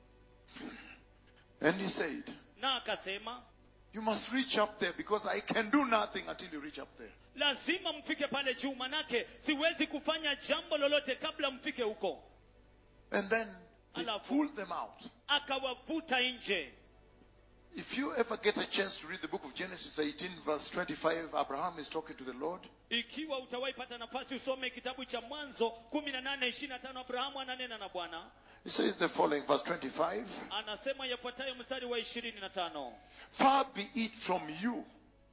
And he said, na akasema You must reach up there because I can do nothing until you reach up there. lazima mfike pale juu manake siwezi kufanya jambo lolote kabla mfike huko And then they Alafu. pulled them out. akawavuta nje If you ever get a chance to read the book of Genesis 18, verse 25, Abraham is talking to the Lord. ikiwa utawahi pata nafasi usome kitabu cha mwanzo kumi na nane ishiri na tano abrahamu ananena na bwana He says the following, verse 25 anasema yafuatayo mstari wa ishirini na tano Far be it from you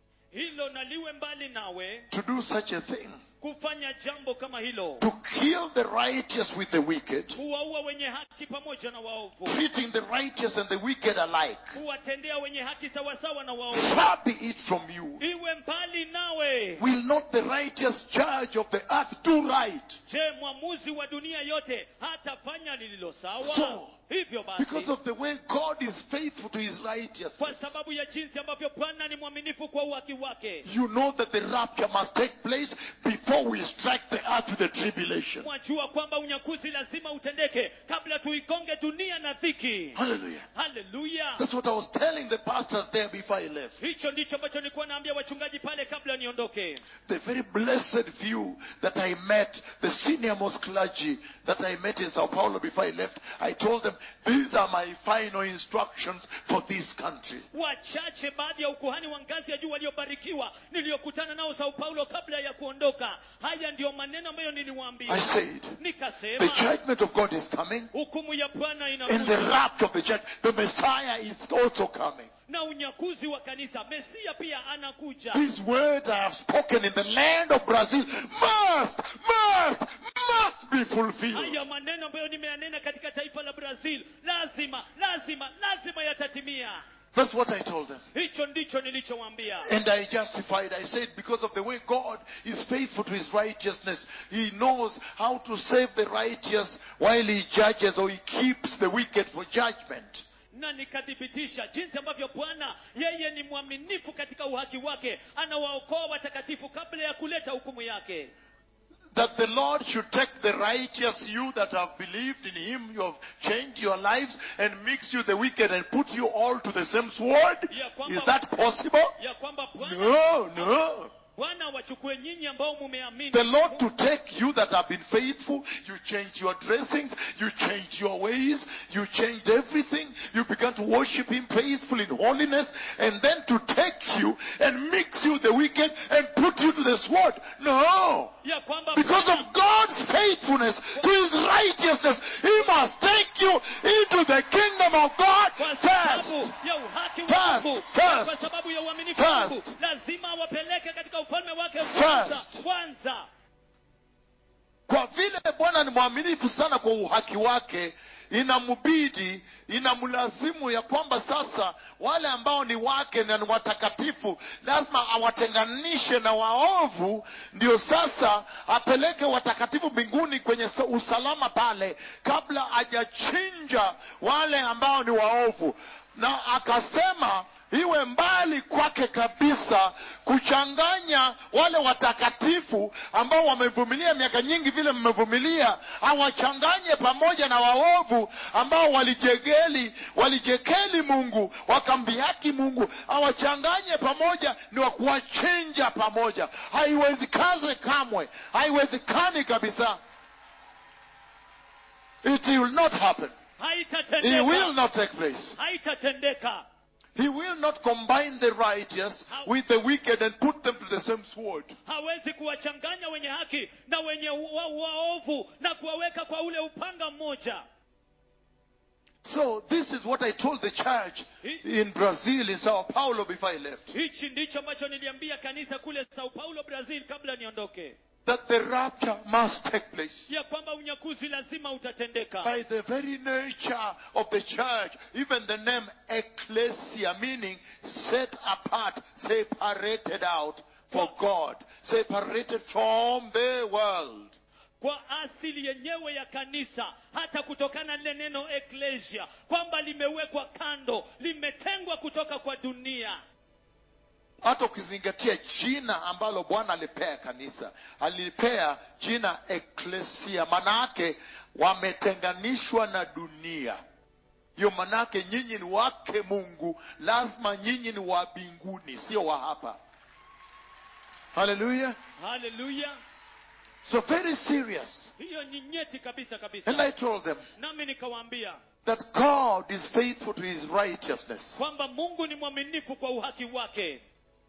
hilo naliwe mbali nawe to do such a thing, kufanya jambo kama hilo to kill the righteous with the wicked, kuwaua wenye haki pamoja na waovu treating the righteous and the wicked alike. kuwatendea wenye haki sawasawa na waovu Far be it from you. iwe mbali nawe Will not the righteous judge of the earth do right? je mwamuzi wa dunia yote hatafanya lililo sawa So, hivyo Because basi of the way God is faithful to his kwa righteousness. sababu ya jinsi ambavyo bwana ni mwaminifu kwa uhaki wake You know that the rapture must take place before we strike the earth with the tribulation. mwajua kwamba unyakuzi lazima utendeke kabla tuikonge dunia na dhiki Hallelujah. haleluya That's what I was telling the pastors there before I left. hicho ndicho ambacho nilikuwa naambia wachungaji pale kabla niondoke The very blessed few that I met, the senior most clergy that I met in Sao Paulo before I left, I told them, these are my final instructions for this country. wachache baadhi ya ukuhani wa ngazi ya juu waliobarikiwa niliyokutana nao sao paulo kabla ya kuondoka haya ndiyo maneno ambayo niliwaambia I said, the nikasema judgment of God is coming hukumu ya bwana and the inakuja rapture of the church, the Messiah is also coming. na unyakuzi wa kanisa mesia pia anakuja These words I have spoken in the land of Brazil must, must, must be fulfilled. haya maneno ambayo nimeyanena katika taifa la brazil lazima lazima lazima yatatimia That's what I told them. hicho ndicho nilichowaambia And I justified. I said, because of the way God is faithful to his righteousness, he knows how to save the righteous while he judges or he keeps the wicked for judgment. na nikathibitisha jinsi ambavyo bwana yeye ni mwaminifu katika uhaki wake anawaokoa watakatifu kabla ya kuleta hukumu yake That the Lord should take the righteous, you that have believed in him, you have changed your lives, and mix you the wicked and put you all to the same sword? Ya kwamba- Is that possible? ya kwamba bwana No, no. bwana wachukue nyinyi ambao mumeamini The Lord to take you that have been faithful, you changed your dressings, you changed your ways, you changed everything, you began to worship Him faithful in holiness, and then to take you and mix you the wicked and put you to the sword. No! ya kwamba Because of God's faithfulness to His righteousness, He must take you into the kingdom of God kwa first. sababu ya uhaki wa First, Mungu first, kwa sababu ya uaminifu wa Mungu first. lazima awapeleke katika ufalme wake kwanza First. kwanza kwa vile bwana ni mwaminifu sana kwa uhaki wake inambidi inamlazimu ya kwamba sasa wale ambao ni wake na ni watakatifu lazima awatenganishe na waovu ndio sasa apeleke watakatifu mbinguni kwenye sa- usalama pale kabla hajachinja wale ambao ni waovu na akasema iwe mbali kwake kabisa kuchanganya wale watakatifu ambao wamevumilia miaka nyingi vile mmevumilia awachanganye pamoja na waovu ambao walijegeli walijekeli mungu wakambiaki mungu awachanganye pamoja ni wa kuwachinja pamoja haiwezikaze kamwe haiwezekani kabisa it will not happen it haitatendeka will not take place haitatendeka He will not combine the righteous with the wicked and put them to the same sword. hawezi kuwachanganya wenye haki na wenye wa- waovu na kuwaweka kwa ule upanga mmoja So this is what I told the church in Brazil, in Sao Paulo before I left. hichi ndicho ambacho niliambia kanisa kule sao paulo brazil kabla niondoke That the rapture must take place. ya kwamba unyakuzi lazima utatendeka By the very nature of the church, even the name ecclesia, meaning set apart, separated out for God, separated from the world. kwa asili yenyewe ya kanisa hata kutokana na lile neno eklesia kwamba limewekwa kando limetengwa kutoka kwa dunia hata ukizingatia jina ambalo bwana alipea kanisa alipea jina eklesia manake wametenganishwa na dunia hiyo manake nyinyi ni wake mungu lazima nyinyi ni wa mbinguni sio wa hapa haleluya haleluya so very serious hiyo ni nyeti kabisa and kabisa i told them nami nikawaambia that god is faithful to his righteousness kwamba mungu ni mwaminifu kwa uhaki wake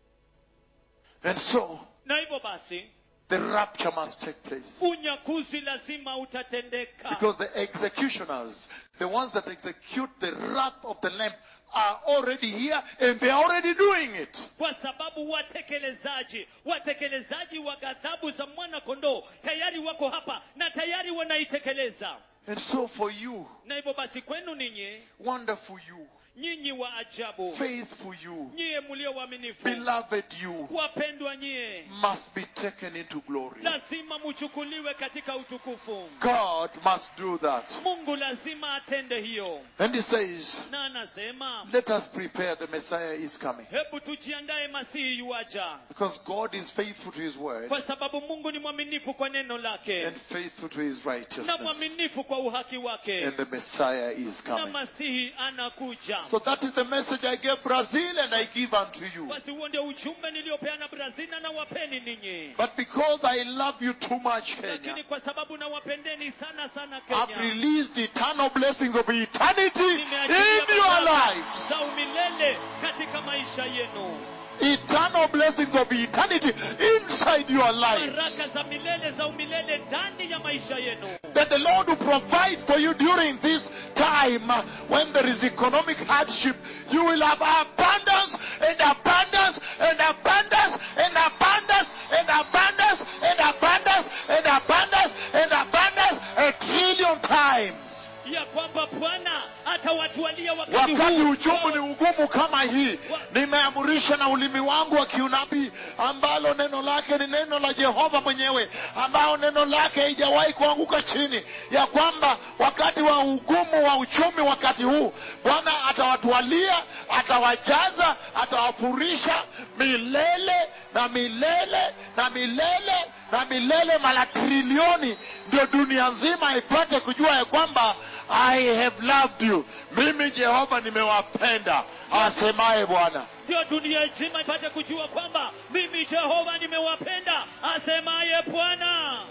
and so na hivyo basi the rapture must take place unyakuzi lazima utatendeka Because the executioners, the ones that execute the wrath of the Lamb, are already here and they are already doing it. kwa sababu watekelezaji watekelezaji wa ghadhabu za mwana kondoo tayari wako hapa na tayari wanaitekeleza And so for you, na hivyo basi kwenu ninyi wonderful you, nyinyi wa ajabu faithful you, nyiye mlio waaminifu beloved you, wapendwa nyie must be taken into glory. lazima muchukuliwe katika utukufu God must do that. mungu lazima atende hiyo And he says, na anasema let us prepare, the Messiah is coming. hebu tujiandae masihi yuaja Because God is faithful to his word kwa sababu mungu ni mwaminifu kwa neno lake and faithful to his na righteousness. mwaminifu kwa uhaki wake And the Messiah is na coming. masihi anakuja So that is the message I gave Brazil and I give unto you. basi huo ndio ujumbe niliopeana brazil na nawapeni ninyi But because I love you too much, Kenya, lakini kwa sababu nawapendeni sana sana I've kenya released eternal blessings of eternity nimeachilia in your baraka lives. za umilele katika maisha yenu Eternal blessings of eternity inside your baraka lives. za milele za umilele ndani ya maisha yenu That the Lord will provide for you during this time uh, when there is economic hardship. You will have abundance and abundance and abundance and abundance and abundance and abundance and abundance and abundance a trillion times. ya kwamba bwana atawatwalia wakati wakati huu uchumi ni ugumu kama hii nimeamurisha na ulimi wangu wa kiunabii ambalo neno lake ni neno la jehova mwenyewe ambao neno lake haijawahi kuanguka chini ya kwamba wakati wa ugumu wa uchumi wakati huu bwana atawatwalia atawajaza atawafurisha milele na milele na milele na milele mara trilioni ndio dunia nzima ipate kujua ya kwamba i have loved you mimi jehova nimewapenda asemaye bwana ndio dunia nzima ipate kujua kwamba mimi jehova nimewapenda asemaye bwana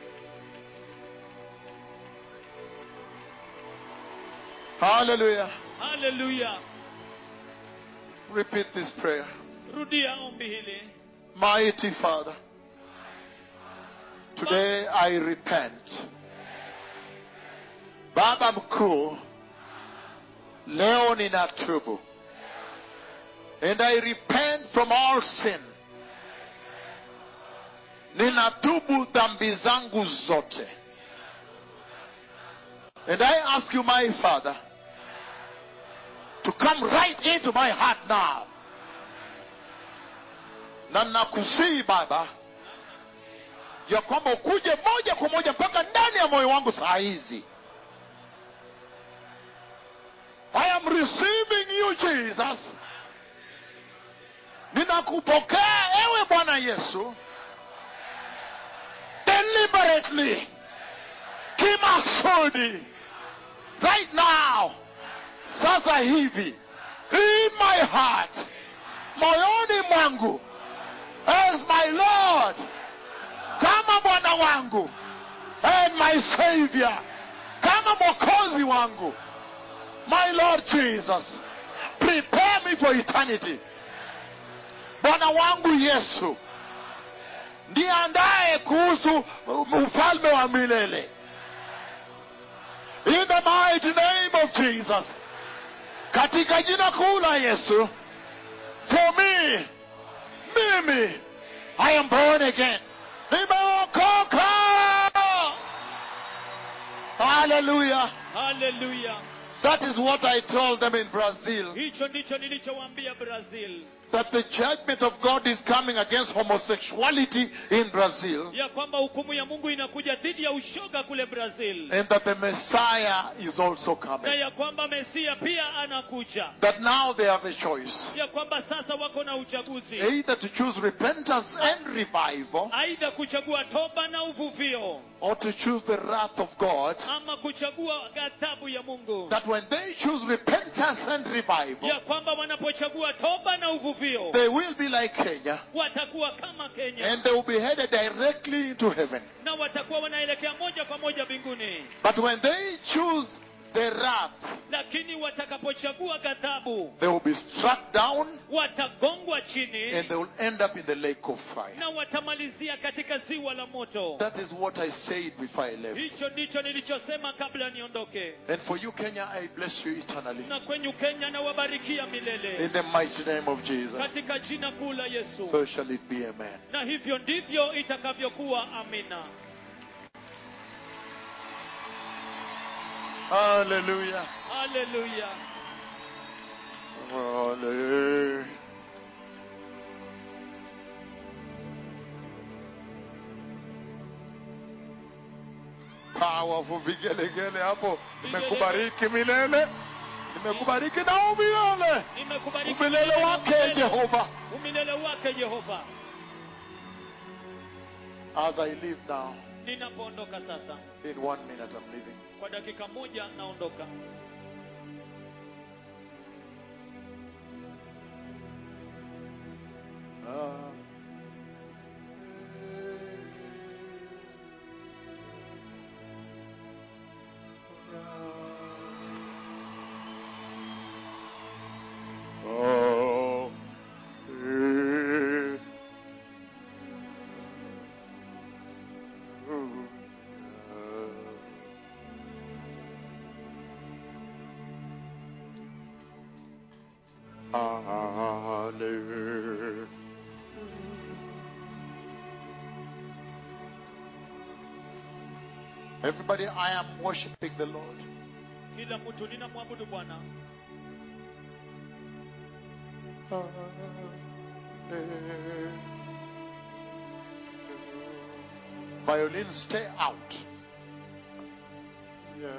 haleluya haleluya repeat this prayer rudia ombi hili mighty father today i repent baba mkuu leo ninatubu and i repent from all sin ninatubu dhambi zangu zote and i ask you my father to come right into my heart now na nakusii baba ya kwamba ukuje moja kwa moja mpaka ndani ya moyo wangu saa hizi i am receiving you jesus ninakupokea ewe bwana yesu deliberately kimaksudi right now sasa hivi in my heart moyoni mwangu as my lord kama bwana wangu and my savior kama mwokozi wangu my lord jesus prepare me for eternity bwana wangu yesu ndiandaye kuhusu ufalme wa milele in the mighty name of Jesus. Katika jina kuu la Yesu. For me, mimi, I am born again. Nimeokoka. Hallelujah. haleluya That is what I told them in Brazil. hicho ndicho nilichowaambia brazil That the judgment of God is coming against homosexuality in Brazil. ya kwamba hukumu ya mungu inakuja dhidi ya ushoga kule brazil And that the Messiah is also na coming. ya kwamba mesia pia anakuja That now they have a choice. ya kwamba sasa wako na uchaguzi Either to choose repentance and revival aidha kuchagua toba na uvuvio or to choose the wrath of God. ama kuchagua ghadhabu ya mungu That when they choose repentance and revival, ya kwamba wanapochagua toba na uvuvio they will be like Kenya watakuwa kama kenya and they will be headed directly into heaven. na watakuwa wanaelekea moja kwa moja mbinguni But when they choose the wrath, lakini watakapochagua ghadhabu they will be struck down watagongwa chini and they will end up in the lake of fire. na watamalizia katika ziwa la moto That is what I said before I left. hicho ndicho nilichosema kabla niondoke And for you, Kenya, I bless you eternally. na kwenyu kenya nawabarikia In milele the mighty name of Jesus. katika jina kuu la yesu So shall it be, amen. na hivyo ndivyo itakavyokuwa amina Hallelujah. haleluya Hallelujah. Powerful vigelegele hapo. Nimekubariki milele. Nimekubariki na umilele. nimekubariki Umilele wake umilele- Jehova. umilele wake jehova As I leave now, ninapoondoka sasa in one minute I'm leaving. kwa dakika moja naondoka Ah. Oh. Eh. Hallelujah. Everybody, I am worshiping the Lord. kila mtu ninamwabudu bwana Violin, stay out. Yeah.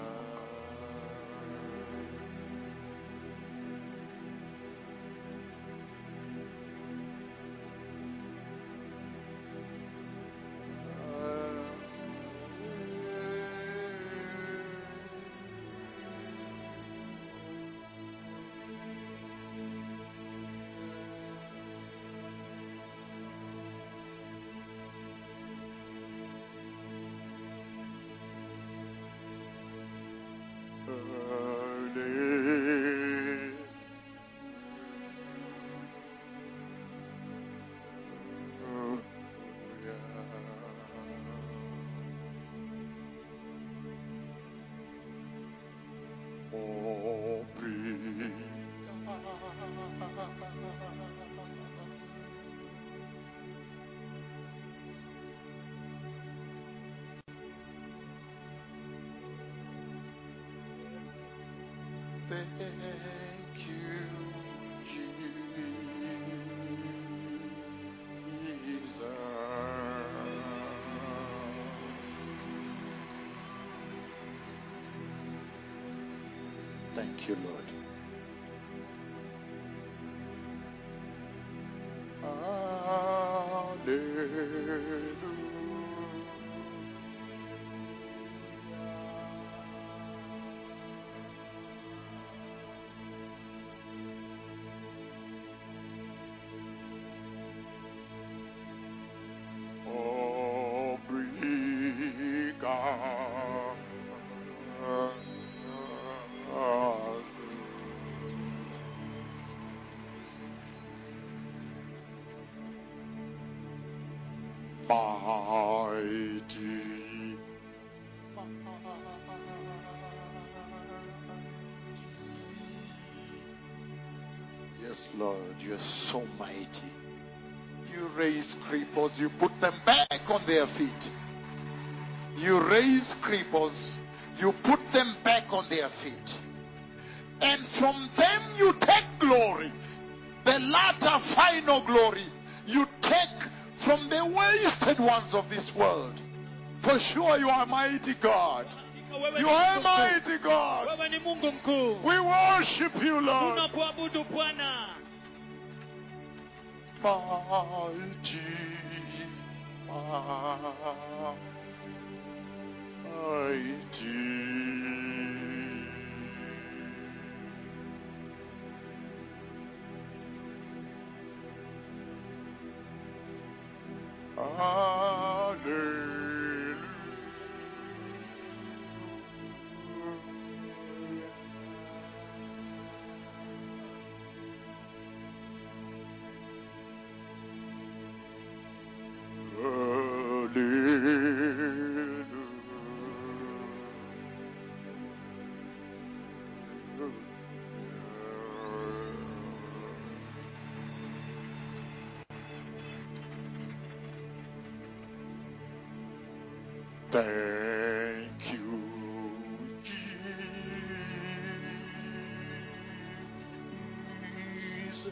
Thank you, Jesus. Thank you, Lord. Mighty Yes, Lord, you're so mighty. You raise cripples, you put them back on their feet. You raise cripples, you put them back on their feet. And from them you take glory. The latter final glory you take from the wasted ones of this world. For sure you are mighty God. Wewe ni You are Mungu mkuu. mighty God. Wewe ni Mungu mkuu. We worship you, Lord. Tunakuabudu Bwana. Mighty, mighty. Thank you, Jesus.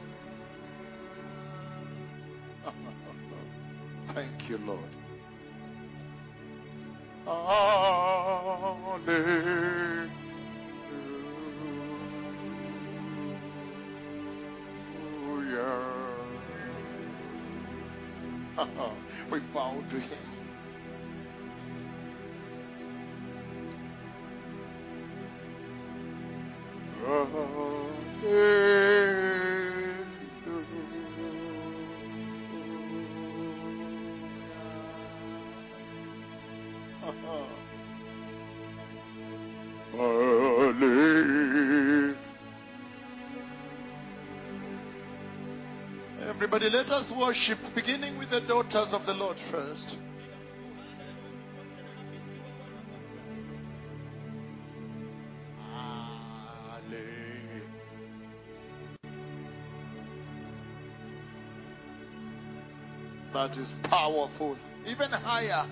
Thank you, Lord. Hallelujah. we bow to Him. Everybody, let us worship, beginning with the daughters of the Lord first. Hallelujah. That is powerful. Even higher.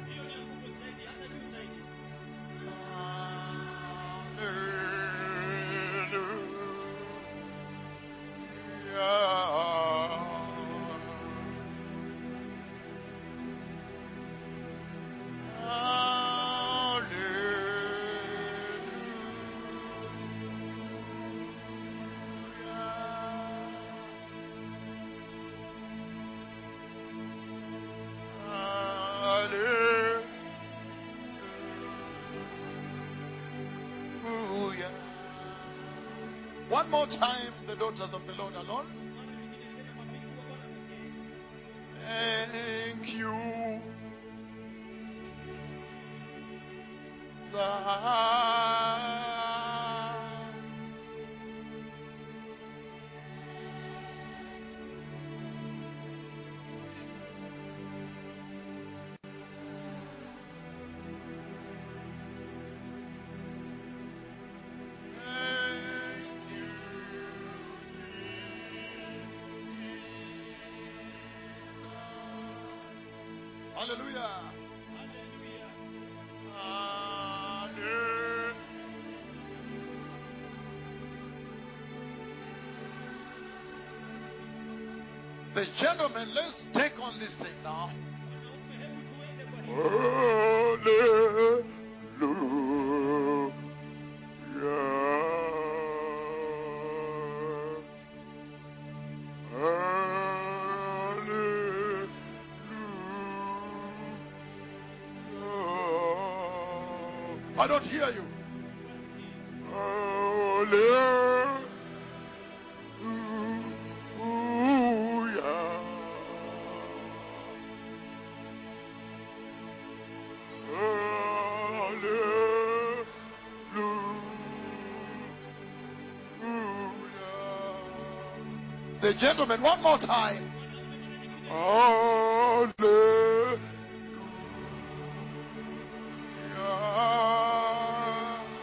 Hallelujah. One more time, the daughters of the Lord alone. Thank you. God. Thank you, Jesus. Hallelujah. Hallelujah. The gentlemen, let's take on this thing now. Hallelujah. Hallelujah. I don't hear you. The gentleman, one more time. Hallelujah.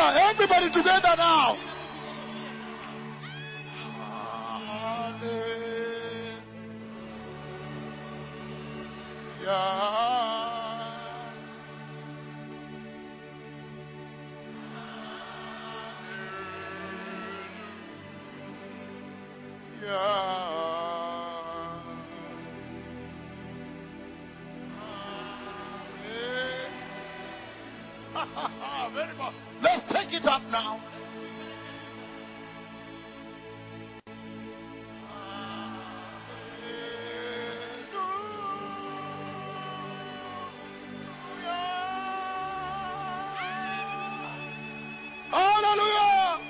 Hallelujah. Everybody together now. Hallelujah. Very much. Let's take it up now. Hallelujah.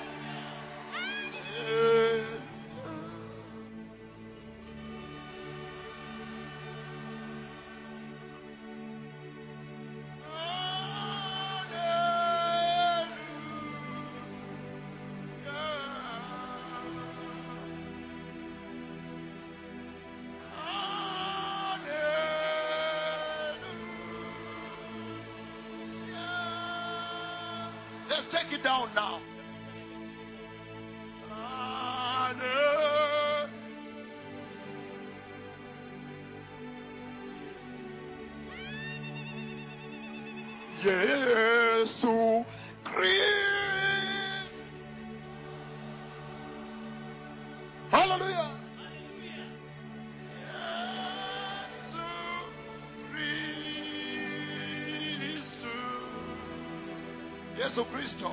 Let's take it down now. Hallelujah. Yesu Christ. Hallelujah. Yesu Kristo. Yesu Kristo.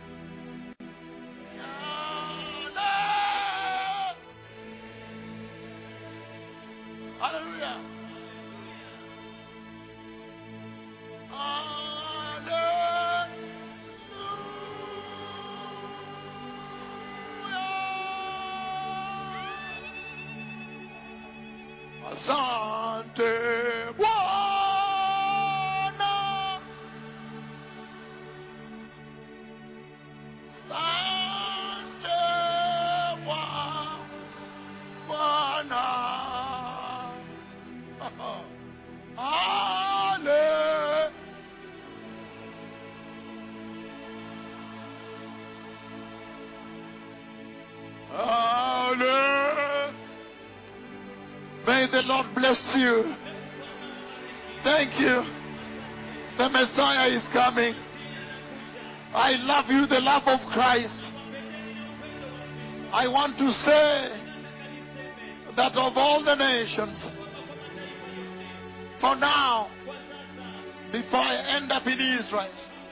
Hallelujah. Hallelujah. Asante Bwana. Asante Bwa- Bwana. Hallelujah. Hallelujah. May the Lord bless you. Thank you. The Messiah is coming. I love you, the love of Christ. I want to say that of all the nations, for now, before I end up in Israel,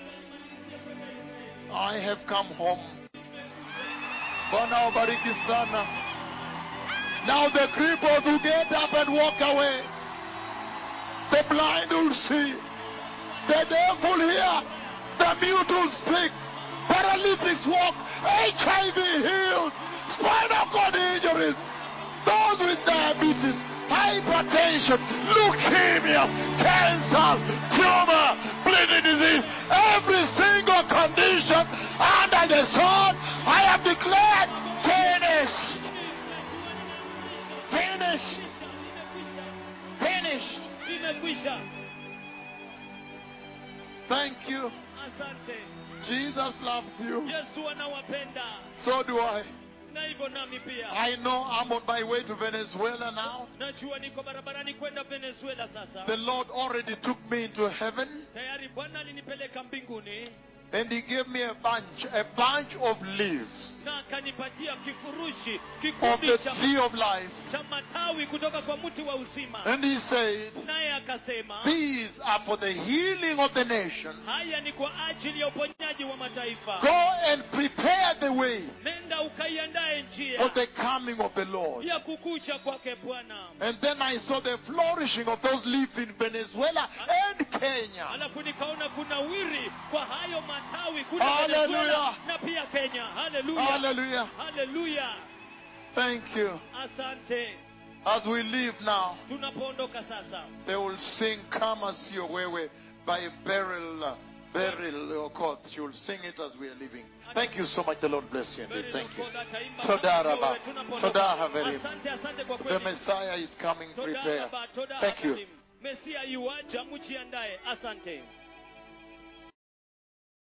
I have come home. Bwana wabariki sana. Now the cripples will get up and walk away. The blind will see. The deaf will hear. The mute will speak. Paralytics walk. HIV healed. Spinal cord injuries. Those with diabetes, hypertension, leukemia, cancers, tumor, bleeding disease, every single condition under the sun, I have declared finished. Finished. Finished. imekwisha Thank you. asante Jesus loves you. yesu anawapenda So do I. na hivyo nami pia I know I'm on my way to Venezuela now. najua niko barabarani kwenda venezuela sasa The Lord already took me into heaven tayari bwana alinipeleka mbinguni and He gave me a bunch, a bunch of leaves na akanipatia kifurushi of kikundi the cha, tree of life. cha matawi kutoka kwa mti wa uzima And He said, naye akasema These are for the healing of the nations. haya ni kwa ajili ya uponyaji wa mataifa Go and prepare the way nenda ukaiandae njia for the coming of the Lord. ya kukucha kwake bwana And then I saw the flourishing of those leaves in Venezuela and Kenya. alafu nikaona kuna wiri kwa hayo matawi kule Hallelujah. Venezuela na pia kenya haleluya Hallelujah. haleluya Thank you. asante As we leave now, tunapoondoka sasa they will sing Kama Sio Wewe by Beryl, uh, Beryl Okoth. She will sing it as we are leaving. Thank you so much. The Lord bless you indeed. Thank you. Toda Toda raba. Toda haverim. asante asante kwa The kweli Messiah is coming. Toda Prepare. raba, toda Thank you. haverim. mesia yuaja mjiandae asante